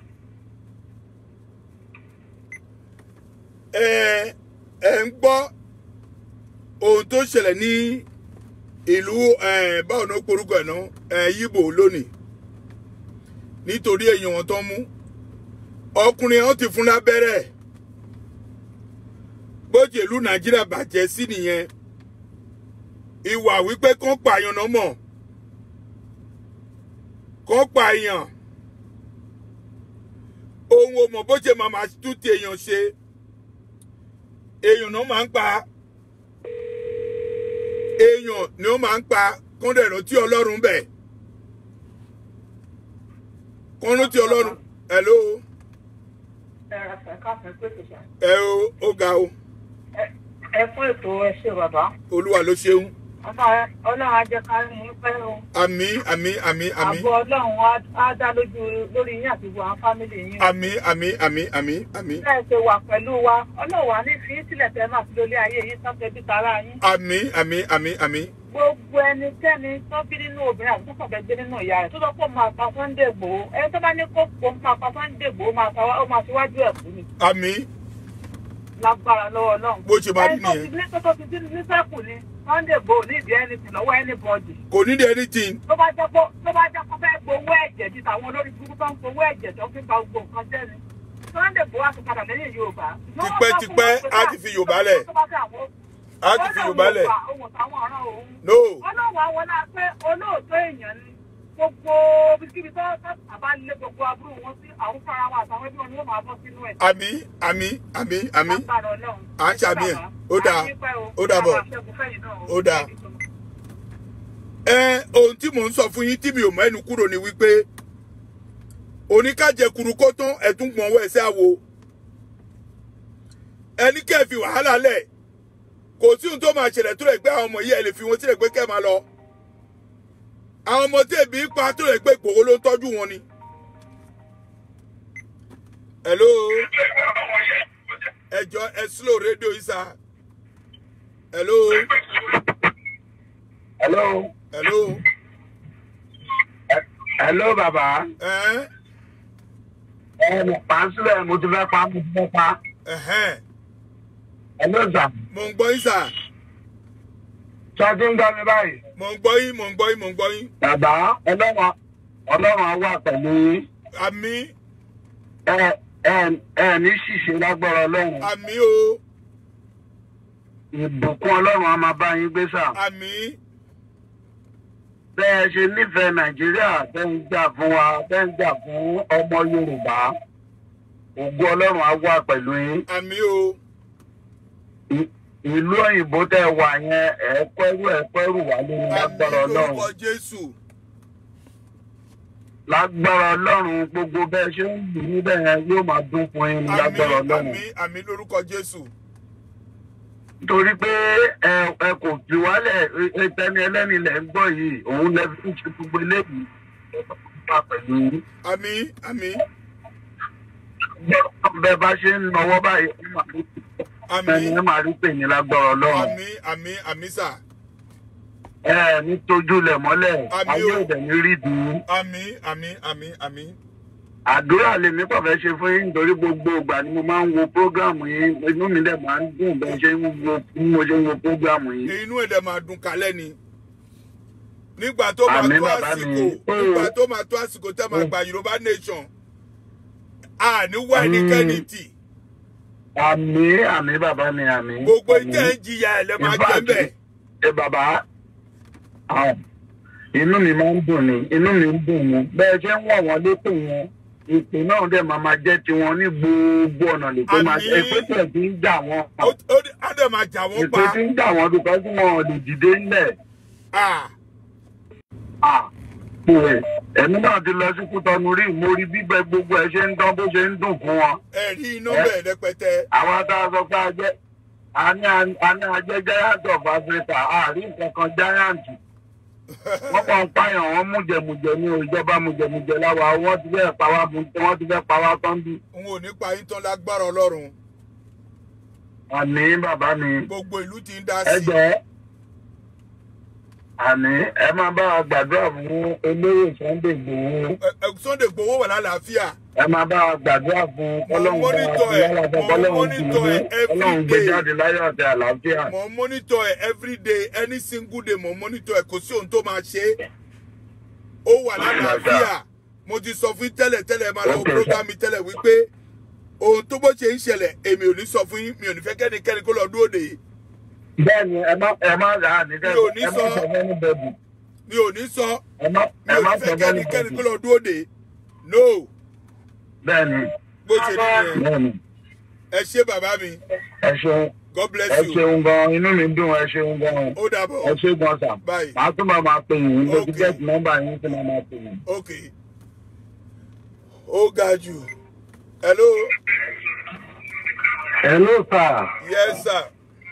ẹ ẹ ń gbọ́ ohun tó ṣẹlẹ̀ ní ìlú ẹ, báwo ni ó porúkọ ẹ̀ náà ẹ yíbò lónìí nítorí èèyàn wọn tó ń mú ọkùnrin wọn ti fún lábẹ́rẹ́ bójú ìlú nàìjíríà bàjẹ́ sí nìyẹn ìwà wípé kán pààyàn náà mọ̀ kán pààyàn ohun ò mọ̀ bó ṣe máa máa tún ti èèyàn ṣe èèyàn náà máa ń pa èèyàn ni ó máa ń pa kọ́ńdẹ̀ rántí ọlọ́run bẹ̀ kọ́ń rántí ọlọ́run hello ẹ o ó ga o ẹ fún ètò ẹṣẹ bàbá olúwa ló ṣeun ọlọ́run á jẹ́ ká rí yín pẹ́ o àmì àmì àmì àmì àbọ̀ ọlọ́run á- á dá lójú lórí yín àti gbogbo àwọn fámìlì yín o. àmì àmì àmì àmì àmì bẹ́ẹ̀ ṣe wà pẹ̀lú wa ọlọ́run wà ní fi í sílẹ̀ tẹ́ máa fi lólé ayé yín tán tẹ́bí tara yín. àmì àmì àmì àmì gbogbo ẹnikẹ́ni tó bí nínú obìnrin àti tó kàn fẹ́ gbé nínú ìyá rẹ̀ tó lọ pọ̀ máa pa Sunday Igboho ẹni tó bá ní kó pọ̀ máa pa Sunday Igboho máa ta wá- ó máa ṣíwájú ẹ̀ fún mi àmì lágbára lọ́wọ́ ọlọ́run. bó ṣe máa rí ẹni tó ti nìyẹn ní tó tó ti dín ní sẹ́kù ni Sunday Igboho ní ìdí anything lọ́wọ́ anybody. kò ní di anything tó bá jẹ́ pé tó bá jẹ́ pé fẹ́ gbowó ẹ̀jẹ̀ bíi tàwọn olórí burúkú tó ń gbowó ẹ̀jẹ̀ tó fi ba gbogbo nǹkan jẹ́ ni Sunday Igboho á ti padà lẹ́yìn Yorùbá. Tipẹ́tipẹ́ á ti fi Yorùbá lẹ̀. á ti fi Yorùbá lẹ̀ ohun táwọn ọ̀ràn òun. no ọlọ́wọ́ àwọn náà pé olóòótọ́ èèyàn ni gbogbo bíkíbi tó àbá lé gbogbo aburú wọn sí àwọn fara wọn àtàwọn ẹbí wọn ni wọ́n máa bọ́ sínú ẹ̀. àmì àmì àmì àmì Lágbára Ọlọ́run. À ń ṣàmì ẹ̀. Ó dáa. Ó dàbọ̀. Ó dáa. ẹ ohun tí mò ń sọ fún yín tí mi ò mọ ẹnu kúrò ni wípé oníkàjẹ kuru kó tán ẹtún gbọn ọwọ ẹsẹ àwo ẹni kẹ́ ẹ fi wàhálà lẹ̀ kò sí ohun tó máa ṣẹlẹ̀ tó lè gbé àwọn ọmọ yìí ẹ lè fi wọn sílẹ̀ pé kẹ́ ẹ máa lọ àwọn ọmọ tí èbí pa tó lè gbé Ìgbòho ló ń tọ́jú wọn ni. hello ẹjọ ẹ slow rédíò yìí sá hello hello hello hello bàbá ẹ ẹ mo pa á sílẹ̀ mo ti fẹ́ pa mo ti fẹ́ pa ẹhẹn hello sà mò ń gbọ́ yín sà sọ ti ń gbọ́ mi báyìí. mò ń gbọ́ yín mò ń gbọ́ yín mò ń gbọ́ yín bàbá ọlọ́run ọlọ́run á wà pẹ̀lú yín. àmì ẹ ẹ ẹ ní ṣìṣe lágbára ọlọ́run àmì o ìbùkún ọlọ́run á máa bá yín gbé sà. àmì bẹ́ẹ̀ ṣe nífẹ̀ẹ́ nàìjíríà bẹ́ẹ̀ ń jà fún wa bẹ́ẹ̀ ń jà fún ọmọ yorùbá ògo ọlọ́run á wà pẹ̀lú yín. àmì o Ì- ìlú òyìnbó tẹ́ wà yẹn ẹ pẹ́rù ẹ pẹ́rù wà lórí àmì lágbára ọlọ́run lórúkọ jésù lágbára ọlọ́run gbogbo bẹ́ẹ̀ ṣe ń lù níbẹ̀ yẹn yóò máa dún fún yín ní àmì lágbára ọlọ́run. àmì àmì lórúkọ jésù nítorí pé ẹ ẹ kò fi wálẹ̀ ẹ tẹni ẹlẹ́ni lẹ̀ ń gbọ́ yìí òun lẹ fi ń ṣe gbogbo eléyìí wà pẹ̀lú àmì àmì bẹ́ẹ̀ bá ṣe ń nọwọ́ báyìí ẹ máa rí àmì ẹni ẹ máa rí pè ní lágbára ọlọ́run. àmì àmì àmì sà ẹ ní tójúlẹ̀ mọ́lẹ̀ Àmì ayé o. òdẹ̀ ní rí dùn. àmì àmì àmì àmì àdúrà lèmi kàn fẹ́ ṣe fún yín nítorí gbogbo ìgbà ni mo máa ń wo prógráàmù yín inú mi dẹ̀ máa ń dùn bẹ́ẹ̀ ṣe ń wo bí mo ṣe ń wo prógráàmù yín. inú ẹ̀dẹ̀ máa dùn kálẹ̀ ni nígbà tó máa Àmì tó bàbá àsìkò mi. nígbà tó máa tó àsìkò tẹ́ máa gba yorùbá nation àní wá ẹnikẹ́ni tì àmì àmì bàbá mi àmì. gbogbo àmì. ìtẹ́ ń jìyà ẹ̀ lẹ́ máa In fact, jẹ́ bẹ́ẹ̀. ẹ bàbá ah, inú mi máa ń dùn ní inú mi ń dùn ní bẹ́ẹ̀ ṣe ń wọ̀ wọ́n lépè yẹn ìpè náà dẹ̀ máa máa jẹ́ tiwọn ní gbogbo ọ̀nà lè tó máa Àmín. èpè tẹ̀ tí ń jà wọ́n ó ó á dẹ̀ máa jà wọ́n èpè pa tí ń jà wọ́n dùkọ́ tí wọn ò lè dìde ńlẹ̀ Ah, pé ẹ̀mí náà ti lọ sí kútọ́nu rí mo rí bíbẹ gbogbo ẹ̀ ṣe ń dán bó ṣe ń dùn fún wọn ẹ̀rí iná bẹ́ẹ̀ rẹpẹtẹ àwọn tá a sọ pé a jẹ́ a ní a ní a jẹ́ giant of Africa àárín nǹkan kan giant wọ́n kàn ń pààyàn wọ́n mújẹmújẹ ní ìjọba mújẹmújẹ láwa wọ́n ti fẹ́ pa wá mú wọ́n ti fẹ́ pa wá tán bí. n ò ní pa yín tán lágbára ọlọ́run àní bàbá mi gbogbo ìlú ti ń dá ẹ sí jẹ́ àní ẹ máa bá wa gbàdúrà fún olóyè Sunday Igboho Ẹ- ẹ, Sunday Igboho wà lálàáfíà ẹ máa bá wa gbàdúrà fún Mo ọlọ́run bá wa monitor fi ẹ̀, lálàáfíà mo ọlọ́run monitor tì í ẹ̀ every ọlọ́run gbé day. jáde láyọ̀ àti àlàáfíà. mo monitor ẹ every day any single day mo monitor ẹ kò sí ohun tó máa ṣe é ó wà lálàáfíà mo ti sọ fún yín tẹ́lẹ̀ tẹ́lẹ̀ máa lọ Okay, program mi tẹ́lẹ̀ wípé ohun tó bó ṣe ń ṣẹlẹ̀ èmi ò ní sọ fún yín mi ò ní fẹ́ kẹ́nikẹ́ni kó lọ dúró dè é bẹ́ẹ̀ni ẹ má ẹ má rà á nígbà Mi ò ní ẹ má sọ. sọ fẹ́ni bẹ́ẹ̀bù mi ò ní sọ ẹ má mi ẹ ò má ní sọ fẹ́ fẹ́ni kẹ́nikẹ́ni kó bẹ́ẹ̀bù lọ dúró dè é no bẹ́ẹ̀ni bó ṣe rí yẹn bẹ́ẹ̀ni ẹ ṣé bàbá mi ẹ ṣeun God bless ẹ you ṣeun gan inú mi dùn ẹ ṣeun gan ó dàbọ̀ ẹ ṣe gan sà Bye. màá tún máa máa pè yín mo ti Okay. get nọ́mbà yín tí màá máa pè yín. ok ó ga jù hello hello sir yes sir.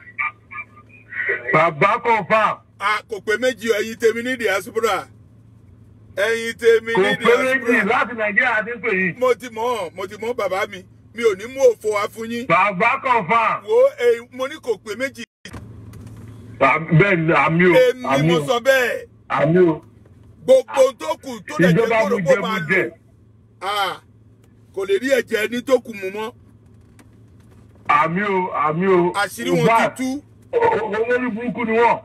bàbá confam a kò pé méjì o, ẹ̀yin tèmi ní diaspora ẹ̀yin tèmi kò ní pé méjì diaspora láti nàìjíríà ti pè yín. mo ti mọ̀ mo ti mọ̀ bàbá mi mi ò ní mú òfò wá fún yín bàbá confam. wo èyí mo ní kò pé méjì bẹ́ẹ̀ ni àmì o èmi àmì mo o sọ bẹ́ẹ̀ àmì o gbogbo ohun tó kù tó lè jẹ́ ìjọba kóró mú kó jẹ máa mú lò jẹ Ah, kò lè rí ẹ̀jẹ̀ ẹni tó kù mú mọ́ àmì o àmì o. àṣírí wọn ti tú olórí burúkú ni wọn.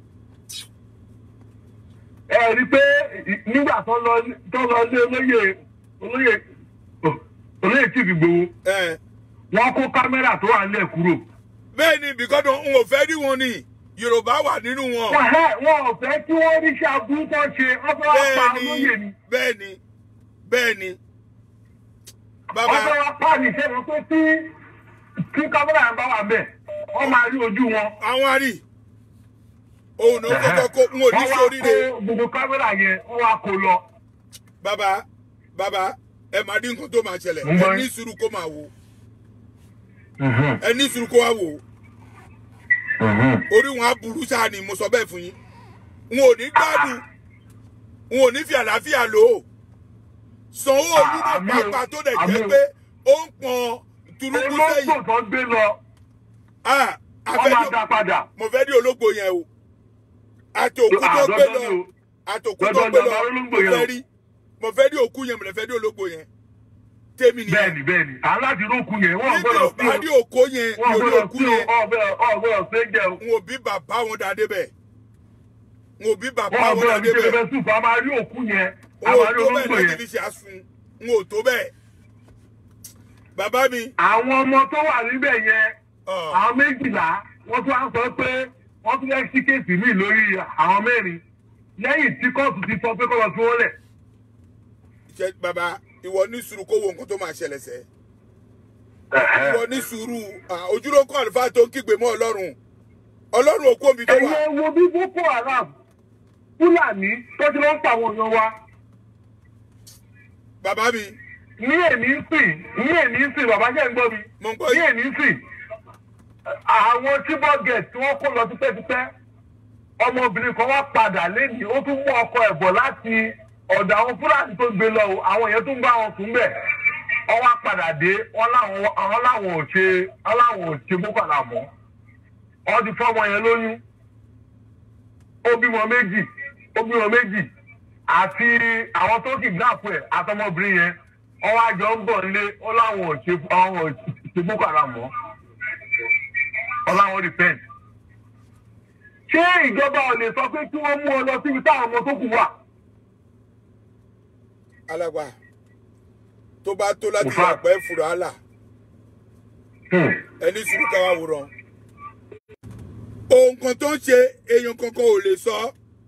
ẹ rí i pé nígbà tó lọ tó lọ lé olóyè olóyè olóyè tí Ìgbòho ẹ̀ wọn kó kámẹ́rà tó wà nílẹ̀ kúrò. bẹ́ẹ̀ ni bìkọ́dọ̀ n ò fẹ́ rí wọn ni Yorùbá wà nínú wọn wọn ẹ wọn ò fẹ́ kí wọ́n rí iṣẹ́ aburú tó ṣe wọ́n fẹ́ wá pa bẹ́ẹ̀ olóyè ni ni. bẹ́ẹ̀ ni bẹ́ẹ̀ ni wọ́n bàbá fẹ́ wá pa ní iṣẹ́ wọn pé tí tí kámẹ́rà yẹn bá wà bẹ́ẹ̀ wọ́n máa rí ojú wọn. àwọn àrí òun ló kọ́kọ́ kó n ò ní wọ́n wá sóríire kó gbogbo kámẹ́rà yẹn wọ́n wá kó lọ. bàbá bàbá ẹ máa dín nǹkan tó máa ṣẹlẹ̀ Mo ń gbọ́ ẹ ní yín. sùúrù kó máa wò ẹ ní sùúrù kó wá wò orí wọn á burú sáà ni mo sọ bẹ́ẹ̀ fún yín n ò ní gbádùn n ò ní fi àlàáfíà lò ó Sanwó-Olú náà Àmì o, pàápàá tó dẹ̀ àmì jẹ́ o. pé ó ń pọn turubu olóńgbò sẹ́yìn tó gbé lọ Ah, wọ́n máa afẹ́jọ́- dá padà. mo fẹ́ rí ológbò yẹn o àti òkú tó Ah, gbé dandan lọ ni o. àti òkú tó Dandan gbé ni lọ a máa ológbò mo yẹn fẹ́ o. rí mo fẹ́ rí òkú yẹn mo lè fẹ́ rí ológbò yẹn tèmi nìyẹn bẹ́ẹ̀ni bẹ́ẹ̀ni aláàtì rókù yẹn wọ́n níbi gbọ́dọ̀ ò bá rí òkó yẹn wọ́n mi ò rí gbọ́dọ̀ òkú sí yẹn ọ̀gbọ́dọ̀ ṣe jẹ o. n ò bí bàbá wọn dáadé bẹ́ẹ̀ n ò bí bàbá wọ́n wọn gbọ́dọ̀ dáadé ní bẹ́ẹ̀ kébé sùpà a máa rí òkú yẹn n a ò máa rí tó bẹ́ẹ̀ olóńgbò láti yẹn. fi ṣe àsun n ò tó bẹ́ẹ̀ bàbá mi àwọn ọmọ tó wà níbẹ̀ yẹn ọ̀, àwọn méjìlá wọ́n tún wá sọ pé wọ́n tún fẹ́ sí kéèsì míì lórí àwọn mẹ́rin lẹ́yìn tí kóòtù ti sọ pé kó lọ sí wọ́n lẹ̀. ṣe bàbá ìwọ ní sùúrù kó wo nǹkan tó máa ṣẹlẹ̀ sẹ́ ìwọ ní sùúrù ah, ojúlókọ àlùfáà tó ń kígbe mọ́ ọlọ́run ọlọ́run òkú omi tó wà ẹ̀yin wo bí boko haram fúlàní tó ti lọ ń pa àwọn èèyàn wa bàbá mi ní èmi ń sìn ní èmi ń sìn bàbá jẹ́ ń gbọ́ mi mo ń gbọ́ ní yìí èmi ń sìn àwọn tíbọ̀gẹ̀t tí wọ́n kó lọ tipẹ́tipẹ́ ọmọbìnrin kan wá padà lẹ́nìí ó tún mú ọkọ ẹ̀ bọ̀ láti ọ̀dọ̀ àwọn fúlàní tó gbé lọ o àwọn èèyàn tún bá wọn sùn bẹ̀ wọ́n wá padà dé wọ́n láwọn àwọn láwọn ò ṣe wọ́n láwọn ò ṣe boko haram mọ́ wọ́n ti fọ́ ọmọ yẹn lóyún ó bímọ méjì ó bímọ méjì àti àwọn tó kidnap ẹ̀ àtọmọbìnrin yẹn ọwọ́ àjọ ń bọ̀ nílé ó láwọn ò ṣe àwọn ò ṣe boko haram mọ́ ọ láwọn repent. ṣé ìjọba ò lè sọ pé kí wọ́n mú ọ lọ síbi táwọn ọmọ tó kù wà? alàgbà tó bá tó láti Mo fà- wà pẹ́ fúra àlà ẹni sùúrù káwá wòran ohun kan tó ń ṣe èèyàn kankan ò lè sọ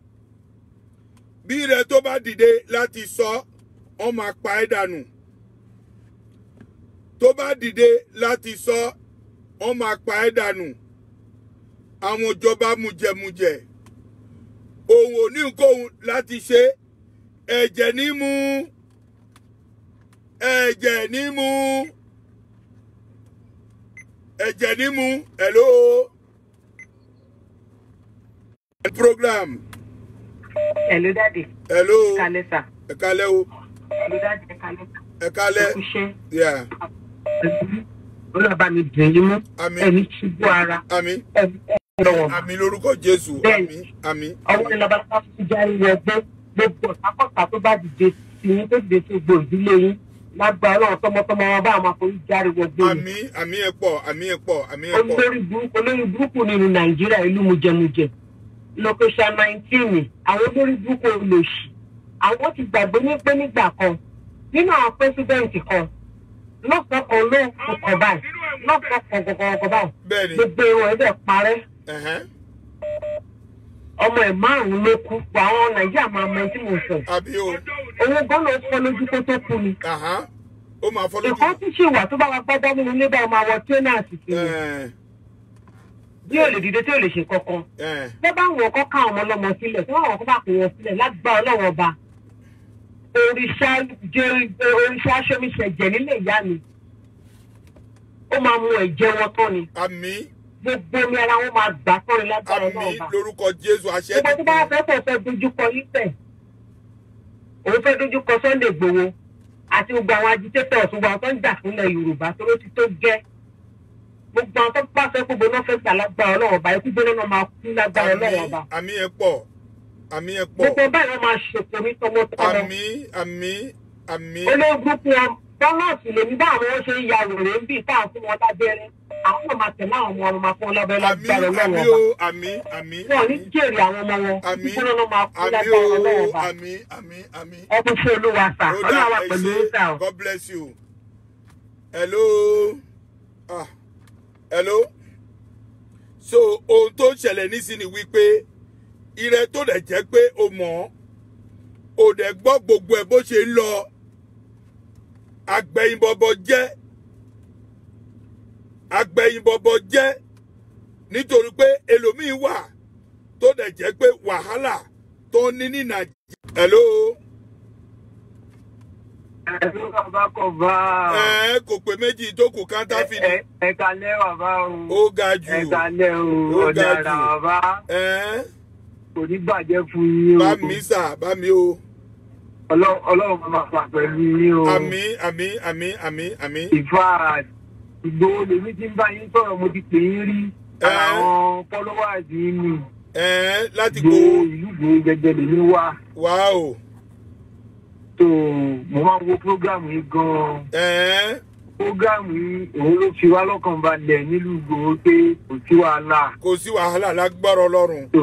bí rẹ tó bá dìde láti sọ wọn máa pa ẹ́ dànù tó bá dìde láti sọ wọn máa pa ẹ́ dànù àwọn ìjọba mujẹmujẹ òun ò ní nǹkan láti ṣe ẹ̀jẹ̀ ní mú ẹ̀jẹ̀ ní mú ẹ̀jẹ̀ ní mú hello program Hello, Daddy. hello Kalẹ́ sà. ẹ kálẹ́ o Hello, Daddy. Ẹ kalẹ́ sà. ẹ kálẹ́ Ẹ kúṣẹ́. yeah Olúwa mi dùn yín mú. Àmín. Ẹni ṣubú ara. àmín Ẹni lọ́wọ́. àmín lórúkọ jésù Bẹ́ẹ̀ni. àmín àmín Ọwọ́ ni labalábá fi járe wọ ẹgbẹ́. Gbogbo ọ̀sákọ̀sá tó bá dìde sí yín tó dìde sí gbogbo ìdílé yín. Lágbára náà tọmọtọmọ wọn bá àwọn àforí járe wọ ẹgbẹ́ yìí. àmín àmín ẹ pọ̀ àmín ẹ pọ̀ àmín ẹ pọ̀ olórí burúkú olórí burúkú nínú nàìjíríà ìlú mujẹmujẹ location nineteen àwọn olórí burúkú olóṣì àwọn ti gbàgbé ní pé nígbà kan nínú àwọn pẹ́sidẹ́ǹtì kan lọ́sàn kan ló ń kọ báyìí lọ́sàn kan kọ̀ọ̀kan báyìí bẹ́ẹ̀ni gbogbo irun ẹ̀ dẹ̀ parẹ́ ẹ̀hẹ́n, ọmọ ẹ̀ márùn-ún ló kú wà àwọn nàìjíríà máa mọ ẹni tí mo sọ àbí o owó gan-an ló fọ́ lójú kó tó kú ni àhán, ó máa fọ́ lójú nǹkan tí ṣì wà tó bá wa gbọ́dọ̀ nínú ilé bá máa wọ tírénàsì sí i ẹ̀ẹ́n, bí ò lè dìde tí ò lè ṣe kankan ẹ̀ẹ́n, tó bá wọn kọ́ ká ọmọ ọlọ́mọ sílẹ̀ tó bá wọn kọ́ bá pè wọn sílẹ̀ lágbá ọlọ́wọ́ ọba òrìṣà jẹ òrìṣà aṣọ́miṣẹ́ jẹ nílé ìyá mi ó máa mú ẹ̀jẹ̀ wọn tán ni àmín gbogbo omi ara wọn máa gbà tán ni lágbára ọlọ́wọ́ àmín ọba lórúkọ jésù àṣẹ gbogbo tó bá fẹ́ fẹ́ fẹ́ dojúkọ nípẹ̀ òun fẹ́ dojúkọ Sunday Igboho àti gbogbo àwọn agitators gbogbo àwọn tó ń jà fúnlẹ̀ Yorùbá tó ló ti tó gẹ́ gbogbo àwọn tó bá fẹ́ gbogbo náà fẹ́ gbà lágbára ọlọ́wọ́ ọba ikú gbóná náà máa kú lágbára ọlọ́wọ́ ọba àmín àmín ẹ pọ̀ àmín ẹ pọ̀ gbogbo báyìí wọn máa ṣètò ní tọmọtọmọ àmín àmín àmín olóògùn wọn bọ́nọ̀sì lèmi bá àwọn wọn ṣe ń ya wèrè ń bì táwọn fún wọn lábẹ́rẹ́ àwọn náà máa tẹ̀lé àwọn ọmọ wọn máa fún wọn lábẹ́rẹ́ àmín lágbára àmín ọlọ́wọ́ o ọba àmín àmín wọn ò ní jèrè àwọn ọmọ wọn àmín ìgbóná náà máa kú àmín lágbára o ọlọ́wọ́ ọba àmín àmín àmín. ọkùn fún olúwa sà Ó ọlọ́wọ́ dà, wa ẹ pẹ̀lú ṣé. sà o. God bless you. Hello. Ah. Hello. So ohun tó ń ṣẹlẹ̀ nísìnyí wípé ire tó dẹ̀ jẹ́ pé o mọ̀ ọ́ ò dẹ̀ gbọ́ gbogbo ẹ̀ bó ṣe ń lọ agbẹ̀yìnbọ̀bọ̀ jẹ́ agbẹ̀yìnbọ̀bọ̀ jẹ́ nítorí pé ẹlòmíín wà tó dẹ̀ jẹ́ pé wàhálà tó ní ní Nàìjíríà. Hello. ẹ̀rọ bàbá kò bá ẹ kò pé méjì tó kù káńtáfì ni ẹ kalẹ́ bàbá o ó ga jù ẹ kalẹ́ o Ó ga ọ̀daràn jù. bàbá ẹ kò ní bàjẹ́ fún yín o bá mi sà bá mi o Ọlọ́- ọlọ́run máa fà pẹ̀lú yín o àmì àmì àmì àmì àmì ìfà ìgbòho lèmi ti ń bá yín sọ̀rọ̀ mo ti pè yín rí Ẹ. àwọn followers yín ni ẹ láti gbò gbó ìlú gbòho gẹ́gẹ́ lèmi wá wá o tó mo máa ń wo program yìí gan-an ẹ program yìí òun ló fi wá lọ́kàn balẹ̀ nílùú gbòho pé kò sí wàhálà kò sí wàhálà lágbára Ọlọ́run tó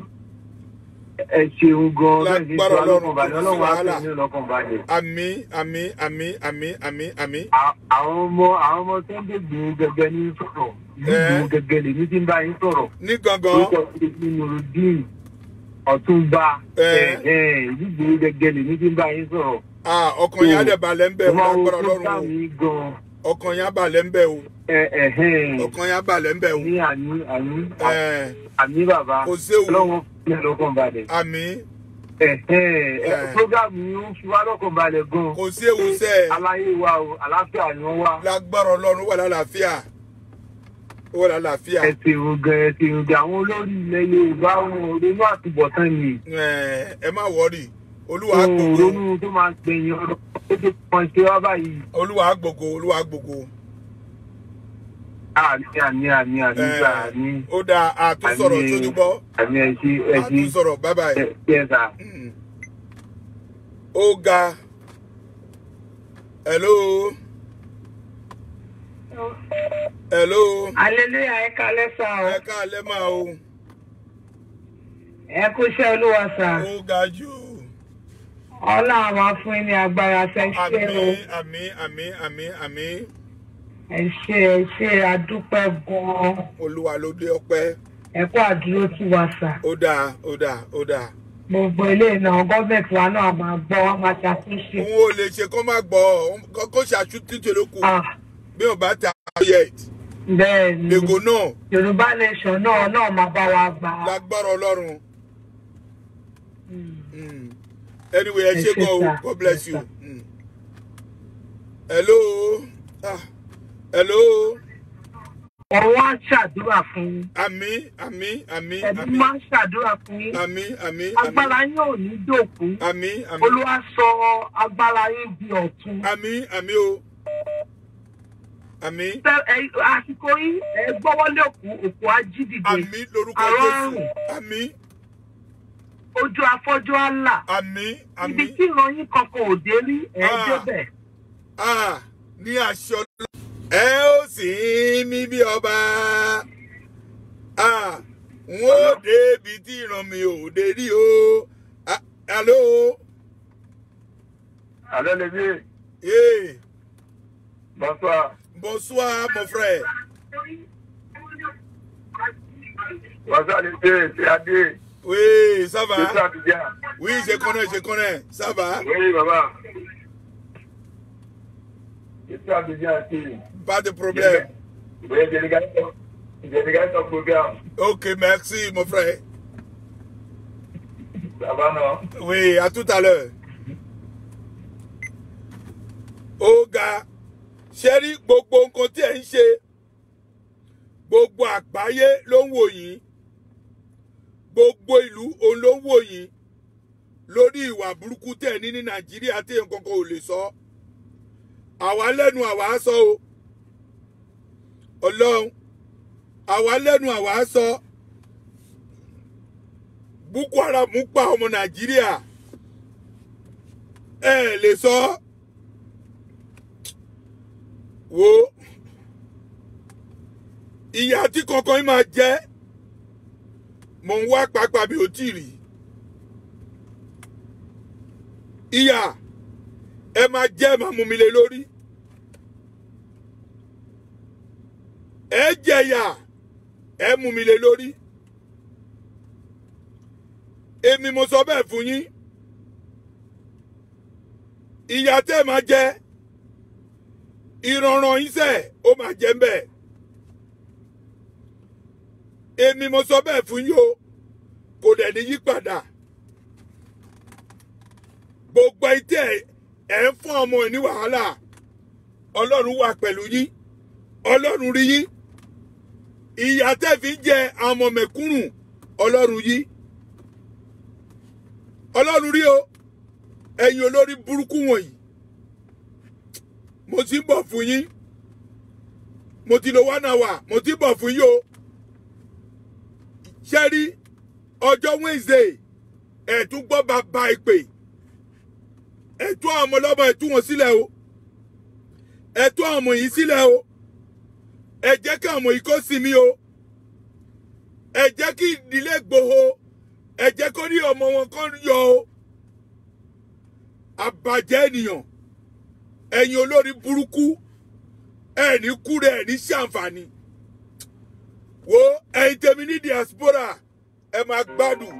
ẹ ṣeun gan-an bẹ́ẹ̀ ni Lágbára fi wá lọ́kàn Ọlọ́run, balẹ̀ kò sí ọlọ́run á wàhálà. fi ní lọ́kàn balẹ̀. àmì àmì àmì àmì àmì àmì À- àwọn ọmọ àwọn ọmọ tó ń dé gbòho gẹ́gẹ́ ní sọ̀rọ̀ ìlú Ẹ. gbòho gẹ́gẹ́ lèmi ti ń bá yín sọ̀rọ̀. ní gangan orúkọ ìdí nurudeen ọ̀túnba Ẹ. ìdíje gẹ́gẹ́ lèmi tí ń bá yín sọ̀rọ̀. ah, ọkàn yẹn á dẹ̀ balẹ̀ ń bẹ̀ o mo máa ń wo lágbára Ọlọ́run program yìí gan o ọkàn yẹn á balẹ̀ ń bẹ̀ o ẹ ẹ̀hẹ́n ọkàn yẹn á balẹ̀ ń bẹ̀ o ní àní àní ẹ àní bàbá kò séwu ọlọ́run fún ẹ lọ́kàn balẹ̀. àmì ẹ̀hẹ́n Ẹ. program yìí ó fi wá lọ́kàn balẹ̀ gan. kò séwu sẹ́ẹ̀. aláyé wa o àlàáfíà ni wọ́n wá. lágbára ọlọ́run wà lálàáfíà ó wà lálàáfíà ẹ ti rò gan ẹ ti rò gan àwọn olórí ilẹ̀ yorùbá wọn ò ronú àtúbọ̀tán ni. Ẹ, ẹ má wọrí olúwa á wọn ò gbogbo ronú tó máa ń gbẹ̀yìn ọ̀rọ̀ tó ti pọ̀ ṣe wá báyìí. olúwa á gbogbo olúwa á gbogbo àní àní àní àní Eh, gbà àní ó dáa àtúnsọ̀rọ̀ Àmì- sójú gbọ́ àní ẹjí ẹjí àtúnsọ̀rọ̀ bye bye. ẹ ẹ sà. Mm. ó ga hello hello aleluya ẹ kalẹ sá o ẹ káalẹ́ máa o ẹ kú iṣẹ́ olúwa sá ó ga jù ọlọ́run máa fún yín ní agbára ṣe ṣe o àmì àmì àmì àmì àmì ẹ ṣe ẹ ṣe adúpẹ́ gan-an olúwa ló dé ọpẹ́ ẹ kú àdúró tí wa sá ó dáa ó dáa ó dáa gbogbo ilé náà gọ́ọ̀mẹ̀ntì wa náà máa gbọ́ wọn máa ṣàtúnṣe. òun ò lè ṣe kó má gbọ́ kó- kó ṣàtúntì tó kù Ah, bí wọn bá ta yet bẹ́ẹ̀ ni ègò náà yorùbá nation náà náà máa bá wa gbà á. lágbára ọlọ́run. Mm. Mm. Anyway, ẹ Ẹ ṣe ṣé gan o. sir. God bless Yes, you. sir. Mm. Hello. Ah. Hello. ọ̀run á ṣàdúrà fún yín Àmì àmì àmì ẹ̀mí àmì máa ń ṣàdúrà fún yín àmì àmì agbára yín ò ní dòkú àmì àmì olúwa sọ agbára yín di ọ̀tun. àmì àmì o. Àmì Tẹ- ẹ- àsìkò yín ẹ gbọ́wọ́lé òkú òkú á jí dìde àmì lórúkọ Àrọ́ Jésù. àrùn. Àmì ojú afọ́jú á là àmì ibi àmì. tí ìran yín kankan ò dé rí ẹ Ah. débẹ̀. Ah, ní aṣọ ọlọ́. ẹ ó sì ń mí bí ọba. Ah, n ó débi tí ìran mi ò dé rí o. Ah, hello. alẹ́ lè bí Yeah. bonsoir Bonsoir, mon frère. bonsoir lè dé ṣe adé Oui, ça ṣe va? sàbíjà Oui, je connais, je connais. Ça va? oui bàbá ṣe sàbíjà sí Pas de problème. oui délégation délégation programme Ok, merci, mon frère. ça va non. Oui, à tout à l'heure. Ó ga, ṣe rí gbogbo nǹkan tí ẹ̀ ń ṣe, gbogbo àgbáyé ló ń wò yín, gbogbo ìlú òun ló ń wò yín lórí ìwà burúkú tẹ̀ ní ní Nàìjíríà tí nǹkan kan ò lè sọ. Àwa lẹ́nu àwa á sọ o. Ọlọ́run, àwa lẹ́nu àwa á sọ. Boko Haram pa ọmọ Nàìjíríà ẹ lè sọ wo ìyá tí kankan yín máa jẹ mò ń wá pàápàá bí ó tì rí ìyá ẹ máa jẹ ẹ máa mú mi lé lórí ẹ jẹyà ẹ mú mi lé lórí èmi mo sọ bẹ́ẹ̀ fún yín ìyá tẹ́ ẹ máa jẹ ìrànràn yín sẹ́ ó máa jẹ mbẹ́ èmi mo sọ bẹ́ẹ̀ fún yín o kò dẹ̀ ní yí padà gbogbo etí ẹ ẹ ń fún ọmọ ẹ ní wàhálà ọlọ́run wà pẹ̀lú yín ọlọ́run rí yín ìyá tẹ́ fi ń jẹ àwọn ọmọ mẹ̀kúnnù ọlọ́run yín ọlọ́run rí o ẹ̀yin olórí burúkú wọ̀nyí mo ti ń bọ̀ fún yín mo ti lo one hour mo ti ń bọ̀ fún yín o ṣé rí ọjọ́ Wednesday ẹ̀tún gbọ́ bàbá ìpè ẹ̀tún àwọn ọmọ ọlọ́mọ ẹ̀tún wọn sílẹ̀ o ẹ̀tún àwọn ọmọ yìí sílẹ̀ o ẹ jẹ́ kí àwọn ọmọ yìí kó sinmi o ẹ jẹ́ kí ìdílé Ìgbòho ẹ jẹ́ kó rí ọmọ wọn kó yọ o àbàjẹ́ ènìyàn ẹ̀yin olórí burúkú ẹ̀ ní kúrẹ́ ẹ̀ ní ṣàǹfààní wo ẹ̀yin tèmi ní diaspora ẹ máa gbádùn.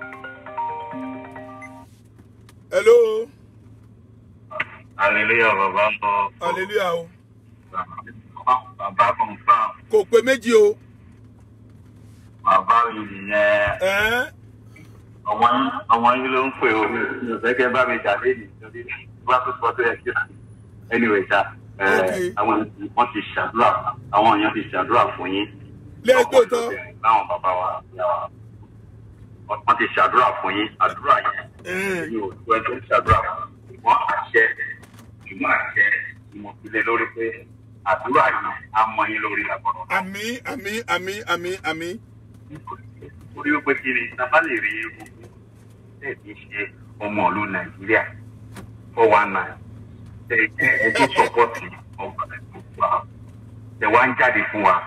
hello hallelujah bàbá ń bọ̀. hallelujah o bàbá confam kò pé méjì o bàbá mi nìyẹn ẹ̀ẹ́n ọmọ yín ọmọ yín ló ń pè ó mi ò fẹ́ kẹ́ bá mi jà léyìí torí bá tó sọ tó yẹ kí anyway ṣá ẹ, Okay. àwọn wọ́n ti ṣàdúrà àwọn èèyàn ti ṣàdúrà fún yín. lẹ́ẹ̀tọ́ tán láwọn bàbá wa ìyá wa wọ́n ti ṣàdúrà fún yín àdúrà yẹn ẹ̀ẹ́n mi ò tó ẹ tó ń ṣàdúrà fún ṣùgbọ́n àṣẹ ṣùgbọ́n àṣẹ ni mo fi lé lórí pé àdúrà yìí á mọ yín lórí lágbọ̀dọ̀. àmì àmì àmì àmì àmì orí ó pé kí ni tábà lè rí ogun tẹ̀ kí ṣe ọmọ ìlú nàìjíríà four one nine tẹ̀ jẹ́ ẹgbẹ́ sọ́pọ́tì ọgbà ìgbòho tẹ̀ wá ń jáde fún wa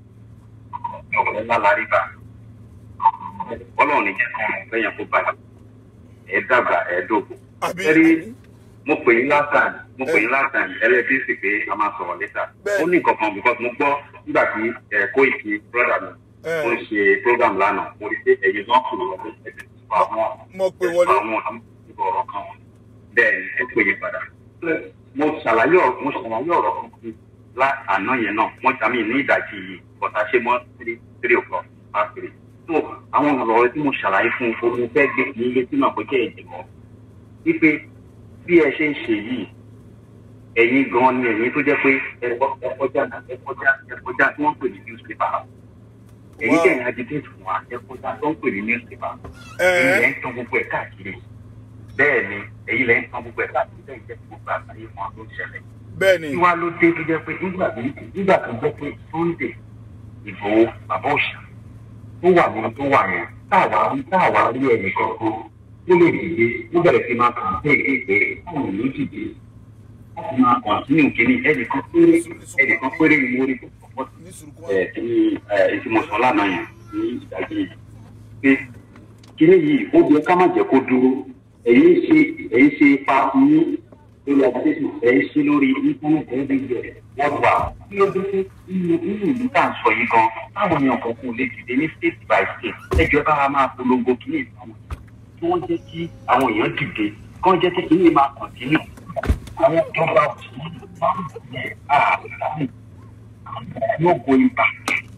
ọ̀rọ̀ ńlá la rí bá ọlọ́run ní jẹ́ kán lẹ́yìn kó bàjẹ́ ẹ̀ dàgbà ẹ̀ dògbò. àmì Ẹ̀rí àmì mo pè yín last time mo pè yín last time ẹlẹ́bí sì pé a máa sọ̀rọ̀ létà Bẹ́ẹ̀. ó ní nǹkan kan because mo gbọ́ nígbà tí ẹ̀ Kóìkì brother mi Ẹ̀. ó ń ṣe program lánàá mo rí pé ẹ̀yin náà kò lọ́wọ́ ẹ̀sìn fún àwọn mo pè wọlé àwọn ìbò ọ̀rọ̀ kan bẹ́ẹ̀ ni ẹ pè yín padà mo ṣàlàyé ọ̀rọ̀ mo ṣàlàyé ọ̀rọ̀ kan fún lá àná yẹn náà wọ́n tàmí ní ìdajì yìí bọ̀tà ṣe mọ́ three three o'clock past three so àwọn ọ̀rọ̀ tí mo ṣàlàyé fún un mo fẹ́ gbé ní ilé tí màá pé kẹ́ ẹ̀ jẹ̀mọ́ wípé bí ẹ ṣe ń ṣe yìí ẹ̀yin gan ni ẹ̀yin tó jẹ́ pé ẹ kọ- ẹ kọjá ẹ kọjá ẹ kọjá tí wọ́n pè ní newspaper ẹ̀yin Wow. tẹ̀ ń agitate fún wa ẹ kọjá tó ń pè ní newspaper Ẹ̀. ẹ̀yin lẹ́ ń tan gbogbo ẹ̀ káàkiri bẹ́ẹ̀ ni ẹ̀yin lẹ́ ń tan gbogbo ẹ̀ káàkiri bẹ́ẹ̀ jẹ́ kí gbogbo àgbáyé fún wa tó ń ṣẹlẹ̀ bẹ́ẹ̀ ni kí wá ló dé tó jẹ́ pé nígbà tí nígbà tó jẹ́ pé Sunday Ìgbòho bàbá òṣà tó wà ní tó wà yẹn táwa rí táwa rí ẹnì kankan tó lè dìde ó bẹ̀rẹ̀ sí máa kàn pé èdè táwọn ìlú dìde láti máa kàn sínú kínní ẹnìkan péré ẹnìkan péré ni mo rí tó pọ̀ ní sùrùkú ẹ̀ tí ẹ̀ tí mo sọ lánàá yẹn ní ìdájí yìí pé kínní yìí ó yẹ ká má jẹ́ kó dúró ẹ̀yin ṣe ẹ̀yin ṣe ipa ní lórí agitation ẹ̀yin ṣe lórí íńtánẹ́ẹ̀tì ẹ̀ẹ́dẹ́gbẹ̀ wọ́n wà kí ló dé pé nínú nínú ìlú tá à ń sọ yìí gan táwọn èèyàn kan kò lè dìde ní state by state ẹjọ́ bá wa máa polongo kínní ìfọwọ́ kí wọ́n jẹ́ kí àwọn èèyàn dìde kí wọ́n jẹ́ kí kínní máa kọ̀ntínú àwọn ìjọba òsì yẹn ààrẹ no going back.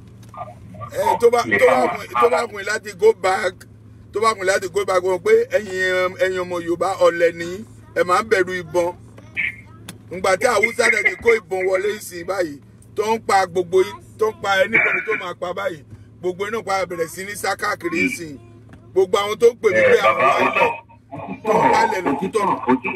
ẹ tó bá tó bá kùn tó bá kùn láti go back tó bá kùn láti go back wọn pé ẹ̀yin ẹ̀yin ọmọ Yorùbá ọ̀lẹ ni ẹ máa ń bẹ̀rù ìbọn ǹgbà tí Haúsá dẹ̀ ti kó ìbọn wọlé sí i báyìí tó ń pa gbogbo yín tó ń pa ẹnikẹ́ni tó máa pa báyìí gbogbo iná pa bẹ̀rẹ̀ sí ní sá káàkiri sí i gbogbo àwọn tó ń pè mí pé àwọn wáyé tó ń wálẹ̀ lókútọ̀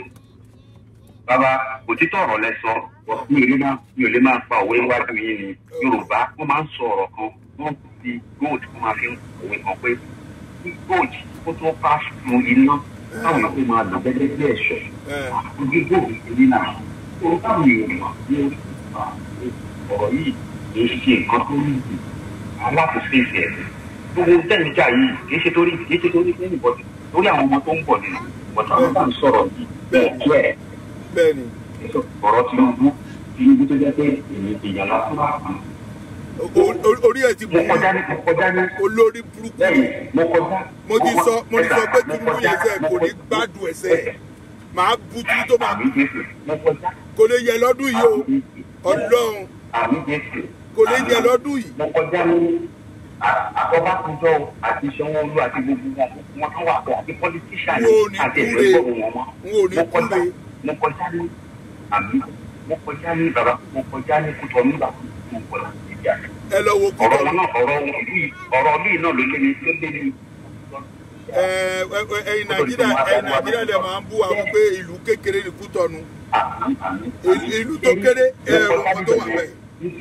bàbá òtítọ́ ọ̀rọ̀ lẹ sọ mi ò lè máa mi ò lè máa pa òwe wájú yín ni yorùbá wọ́n máa ń sọ ọ̀rọ̀ kan wọ́n fi gold wọ́n máa fi ń òwe kan pé kí gold kó tó pass through iná táwọn èèyàn tó máa lò gẹ́gẹ́ bí ẹ̀ṣọ́ ojú gold èyí náà tó táwọn èèyàn mọ̀ ní orí ìgbà ọ̀rọ̀ yìí kì í ṣe nǹkan tó ní ìlú aláàfin ìfẹ́ gbogbo tẹ́nìjà yìí kì í ṣe torí kì í ṣe torí anybody lórí àwọn ọmọ tó ń bọ̀ nínú bọ̀tà wọn bá ń sọ̀rọ̀ yìí bẹ́ẹ̀ bẹ́ẹ̀ bẹ́ẹ̀ ni ọ̀rọ̀ Tinubu Tinubu tó jẹ́ pé èmi ìyàlá tó bá kàn. O- o- orí ẹ̀ ti mo bù kọjá ní mo kọjá ní olórí burúkú lẹ́yìn mo kọjá. mo ti sọ mo ti sọ pé Tinubu yẹn sẹ kò ní gbádùn ẹsẹ̀ màá bu tí tó máa àmì Jésù mo kọjá. kò lè yẹ lọ́dún yìí o Ọlọ́run àmì Jésù. kò lè yẹ lọ́dún yìí mo kọjá ní àkọ́bákúnjọ́ àti Sanwó-Olú àti gbogbo wọn wọn tó wà pé àti politician Wọn ò ní àti kúre. ẹ̀fẹ́ gbọ́dọ̀ wọn mọ́. n ò ní mo kọjá kúre mo kọjá ní àmì mo kọjá ní bàbá mo kọjá ní kútọ nígbà tó mo kọ láti ìjà ẹ lọ wo ọ̀rọ̀ kútọ wọn náà ọ̀rọ̀ wọn yìí ọ̀rọ̀ yìí náà ló lé ní ló lé ní. ẹ ẹ ẹ, ẹ̀yin Nàìjíríà ẹ̀yin Nàìjíríà lè máa ń bú àwọn pé ìlú kékeré ní Kútọ̀nù àmì àmì. Ìlú- ìlú tó kéré, ẹ, ọkọ̀ tó wà bẹ́ẹ̀.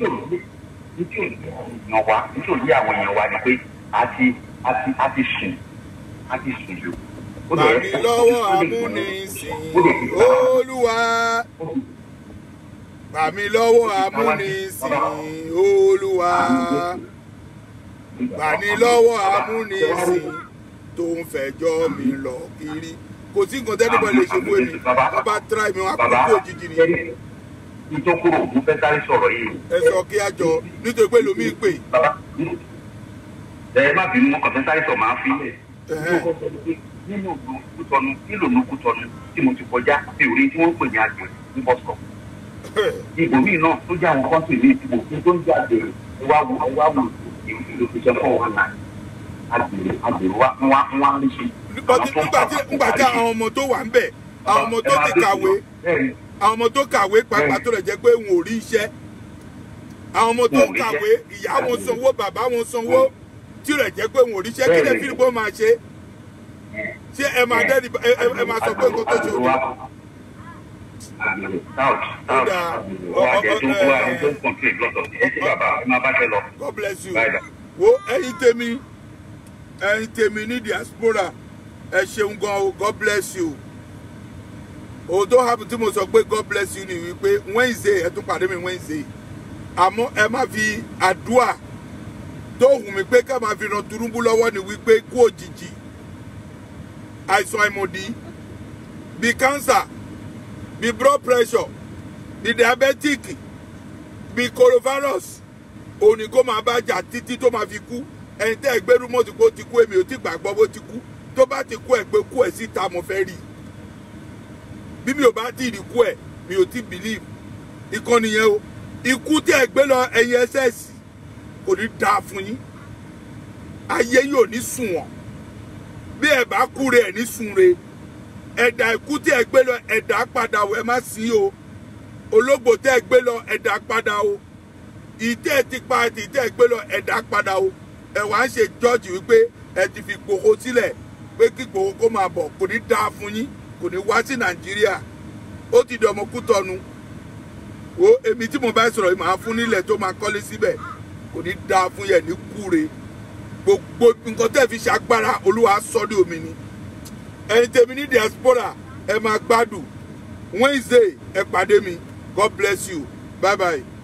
nítorí wa nítorí àwọn èèyàn wa ni pé a ti a ti a ti sùn a ti sùn jù. Ó dẹ̀- bàmí lọ́wọ́ ó dẹ̀- amúnisìn ó dẹ̀ ti gbà. Olúwa bàmí lọ́wọ́ amúnisìn Olúwa bàmí lọ́wọ́ amúnisìn tó ń fẹjọ́ mi lọ kiri kò sí nǹkan tẹ́lifọ̀ lè ṣe fún èmi wọ́n bá tíráì mi wọ́n á kú bàbá kú òjijì ni ìtòkùrò mo fẹ́ sáré sọ̀rọ̀ yìí. ẹ sọ kí á jọ nítorí pé lómi pè bàbá ẹ má bínú mo kàn fẹ́ sáré sọ máa fi lẹ̀. Ẹ̀hẹ́n. nínú ìlú kútọ́nu nílò ìlú kútọ́nu tí mo ti kọjá mi ò rí tí wọ́n ń pè ní àgbẹ̀ ní bọ́sọ̀. ibòmíì náà tó jẹ́ àwọn kọ́ńtì ní ìdìbò tí tó ń jẹ́ àgbèrè wá wù wá wù ìlú fi ṣe fọ́ wọn náà àgbèrè àgbèrè wá wá wá rí ṣe. nígbà tí nígbà tí nígbà tí àwọn ọmọ tó wà ń bẹ̀ àwọn ọmọ tó ti kàwé àwọn ọmọ tó kàwé pàápàá tó lè jẹ́ pé wọn ò rí iṣẹ́ àwọn ọmọ tó Wọn ò rí kàwé ìyá wọn sanwó bàbá wọn sanwó tí rẹ̀ jẹ́ pé wọn ò rí iṣẹ́ kí lè fi bó máa ṣe ṣé ẹ máa dẹ́ni ẹ ẹ- ẹ máa sọ pé nǹkan tó ṣe òní àgbèrè south south dáa. àgbèrè wọ́n á jẹ́ tó Ọ- ọ- wọ́n á tó ń kọ̀ǹtì lọ́tọ̀ ẹ ṣe bàbá ẹ máa bá tẹ lọ. God bless you. Bye, bye. wo ẹyin tèmi ẹyin tèmi ní diaspora ẹ ṣeun gan o God bless you. òun tó happen tí mo sọ pé God bless you ni wípé Wednesday ẹ tún pàdé mi Wednesday àmọ́ ẹ má fi àdúà tó hùn mí pé ká máa fi ran Tinubu lọ́wọ́ ni wípé kú òjijì àìsàn àìmọ̀dí bí cancer bí blood pressure bí diabetic bí coronavirus òní kó máa bá jà títí tó máa fi kú ẹni tẹ́ ẹ gbẹ́rú mọ́tò kó ti kú èmi ò ti gbàgbọ́ bó ti kú tó bá ti kú ẹ pé kú ẹ síta mo fẹ́ rí i bí mi ò bá tí ì rí kú ẹ mi ò ti believe ìkànnì yẹn o ikú tí ẹ gbé lọ ẹyin ẹsẹ̀ sí kò ní dáa fún yín ayé yóò ní sùn wọ̀n bí ẹ bá kú re ẹ ní sùn re ẹ̀dà ikú tí ẹ gbé lọ ẹ̀dà padà o ẹ má sí o ológbò tẹ́ ẹ gbé lọ ẹ̀dà padà o ìtẹ́ ti pa àti ìtẹ́ ẹ gbé lọ ẹ̀dà padà o ẹ wá ń ṣe jọ́ọ̀jì wípé ẹ ti fi Ìgbòho sílẹ̀ pé kí Ìgbòho kó máa bọ̀ kò ní dáa fún yín kò ní wá sí Nàìjíríà ó ti dọ̀mọ́ Kútọ́nu wo èmi tí mo bá sọ̀rọ̀ yìí máa fún nílẹ̀ tó máa kọ́lé síbẹ̀ kò ní dáa fún yẹn ní kúre gbogbo nǹkan tẹ́ fi ṣàgbára Olúwa sọ́dí omi ni ẹ̀yin tèmi ní diaspora ẹ máa gbádùn Wednesday ẹ pàdé mi God bless you bye bye.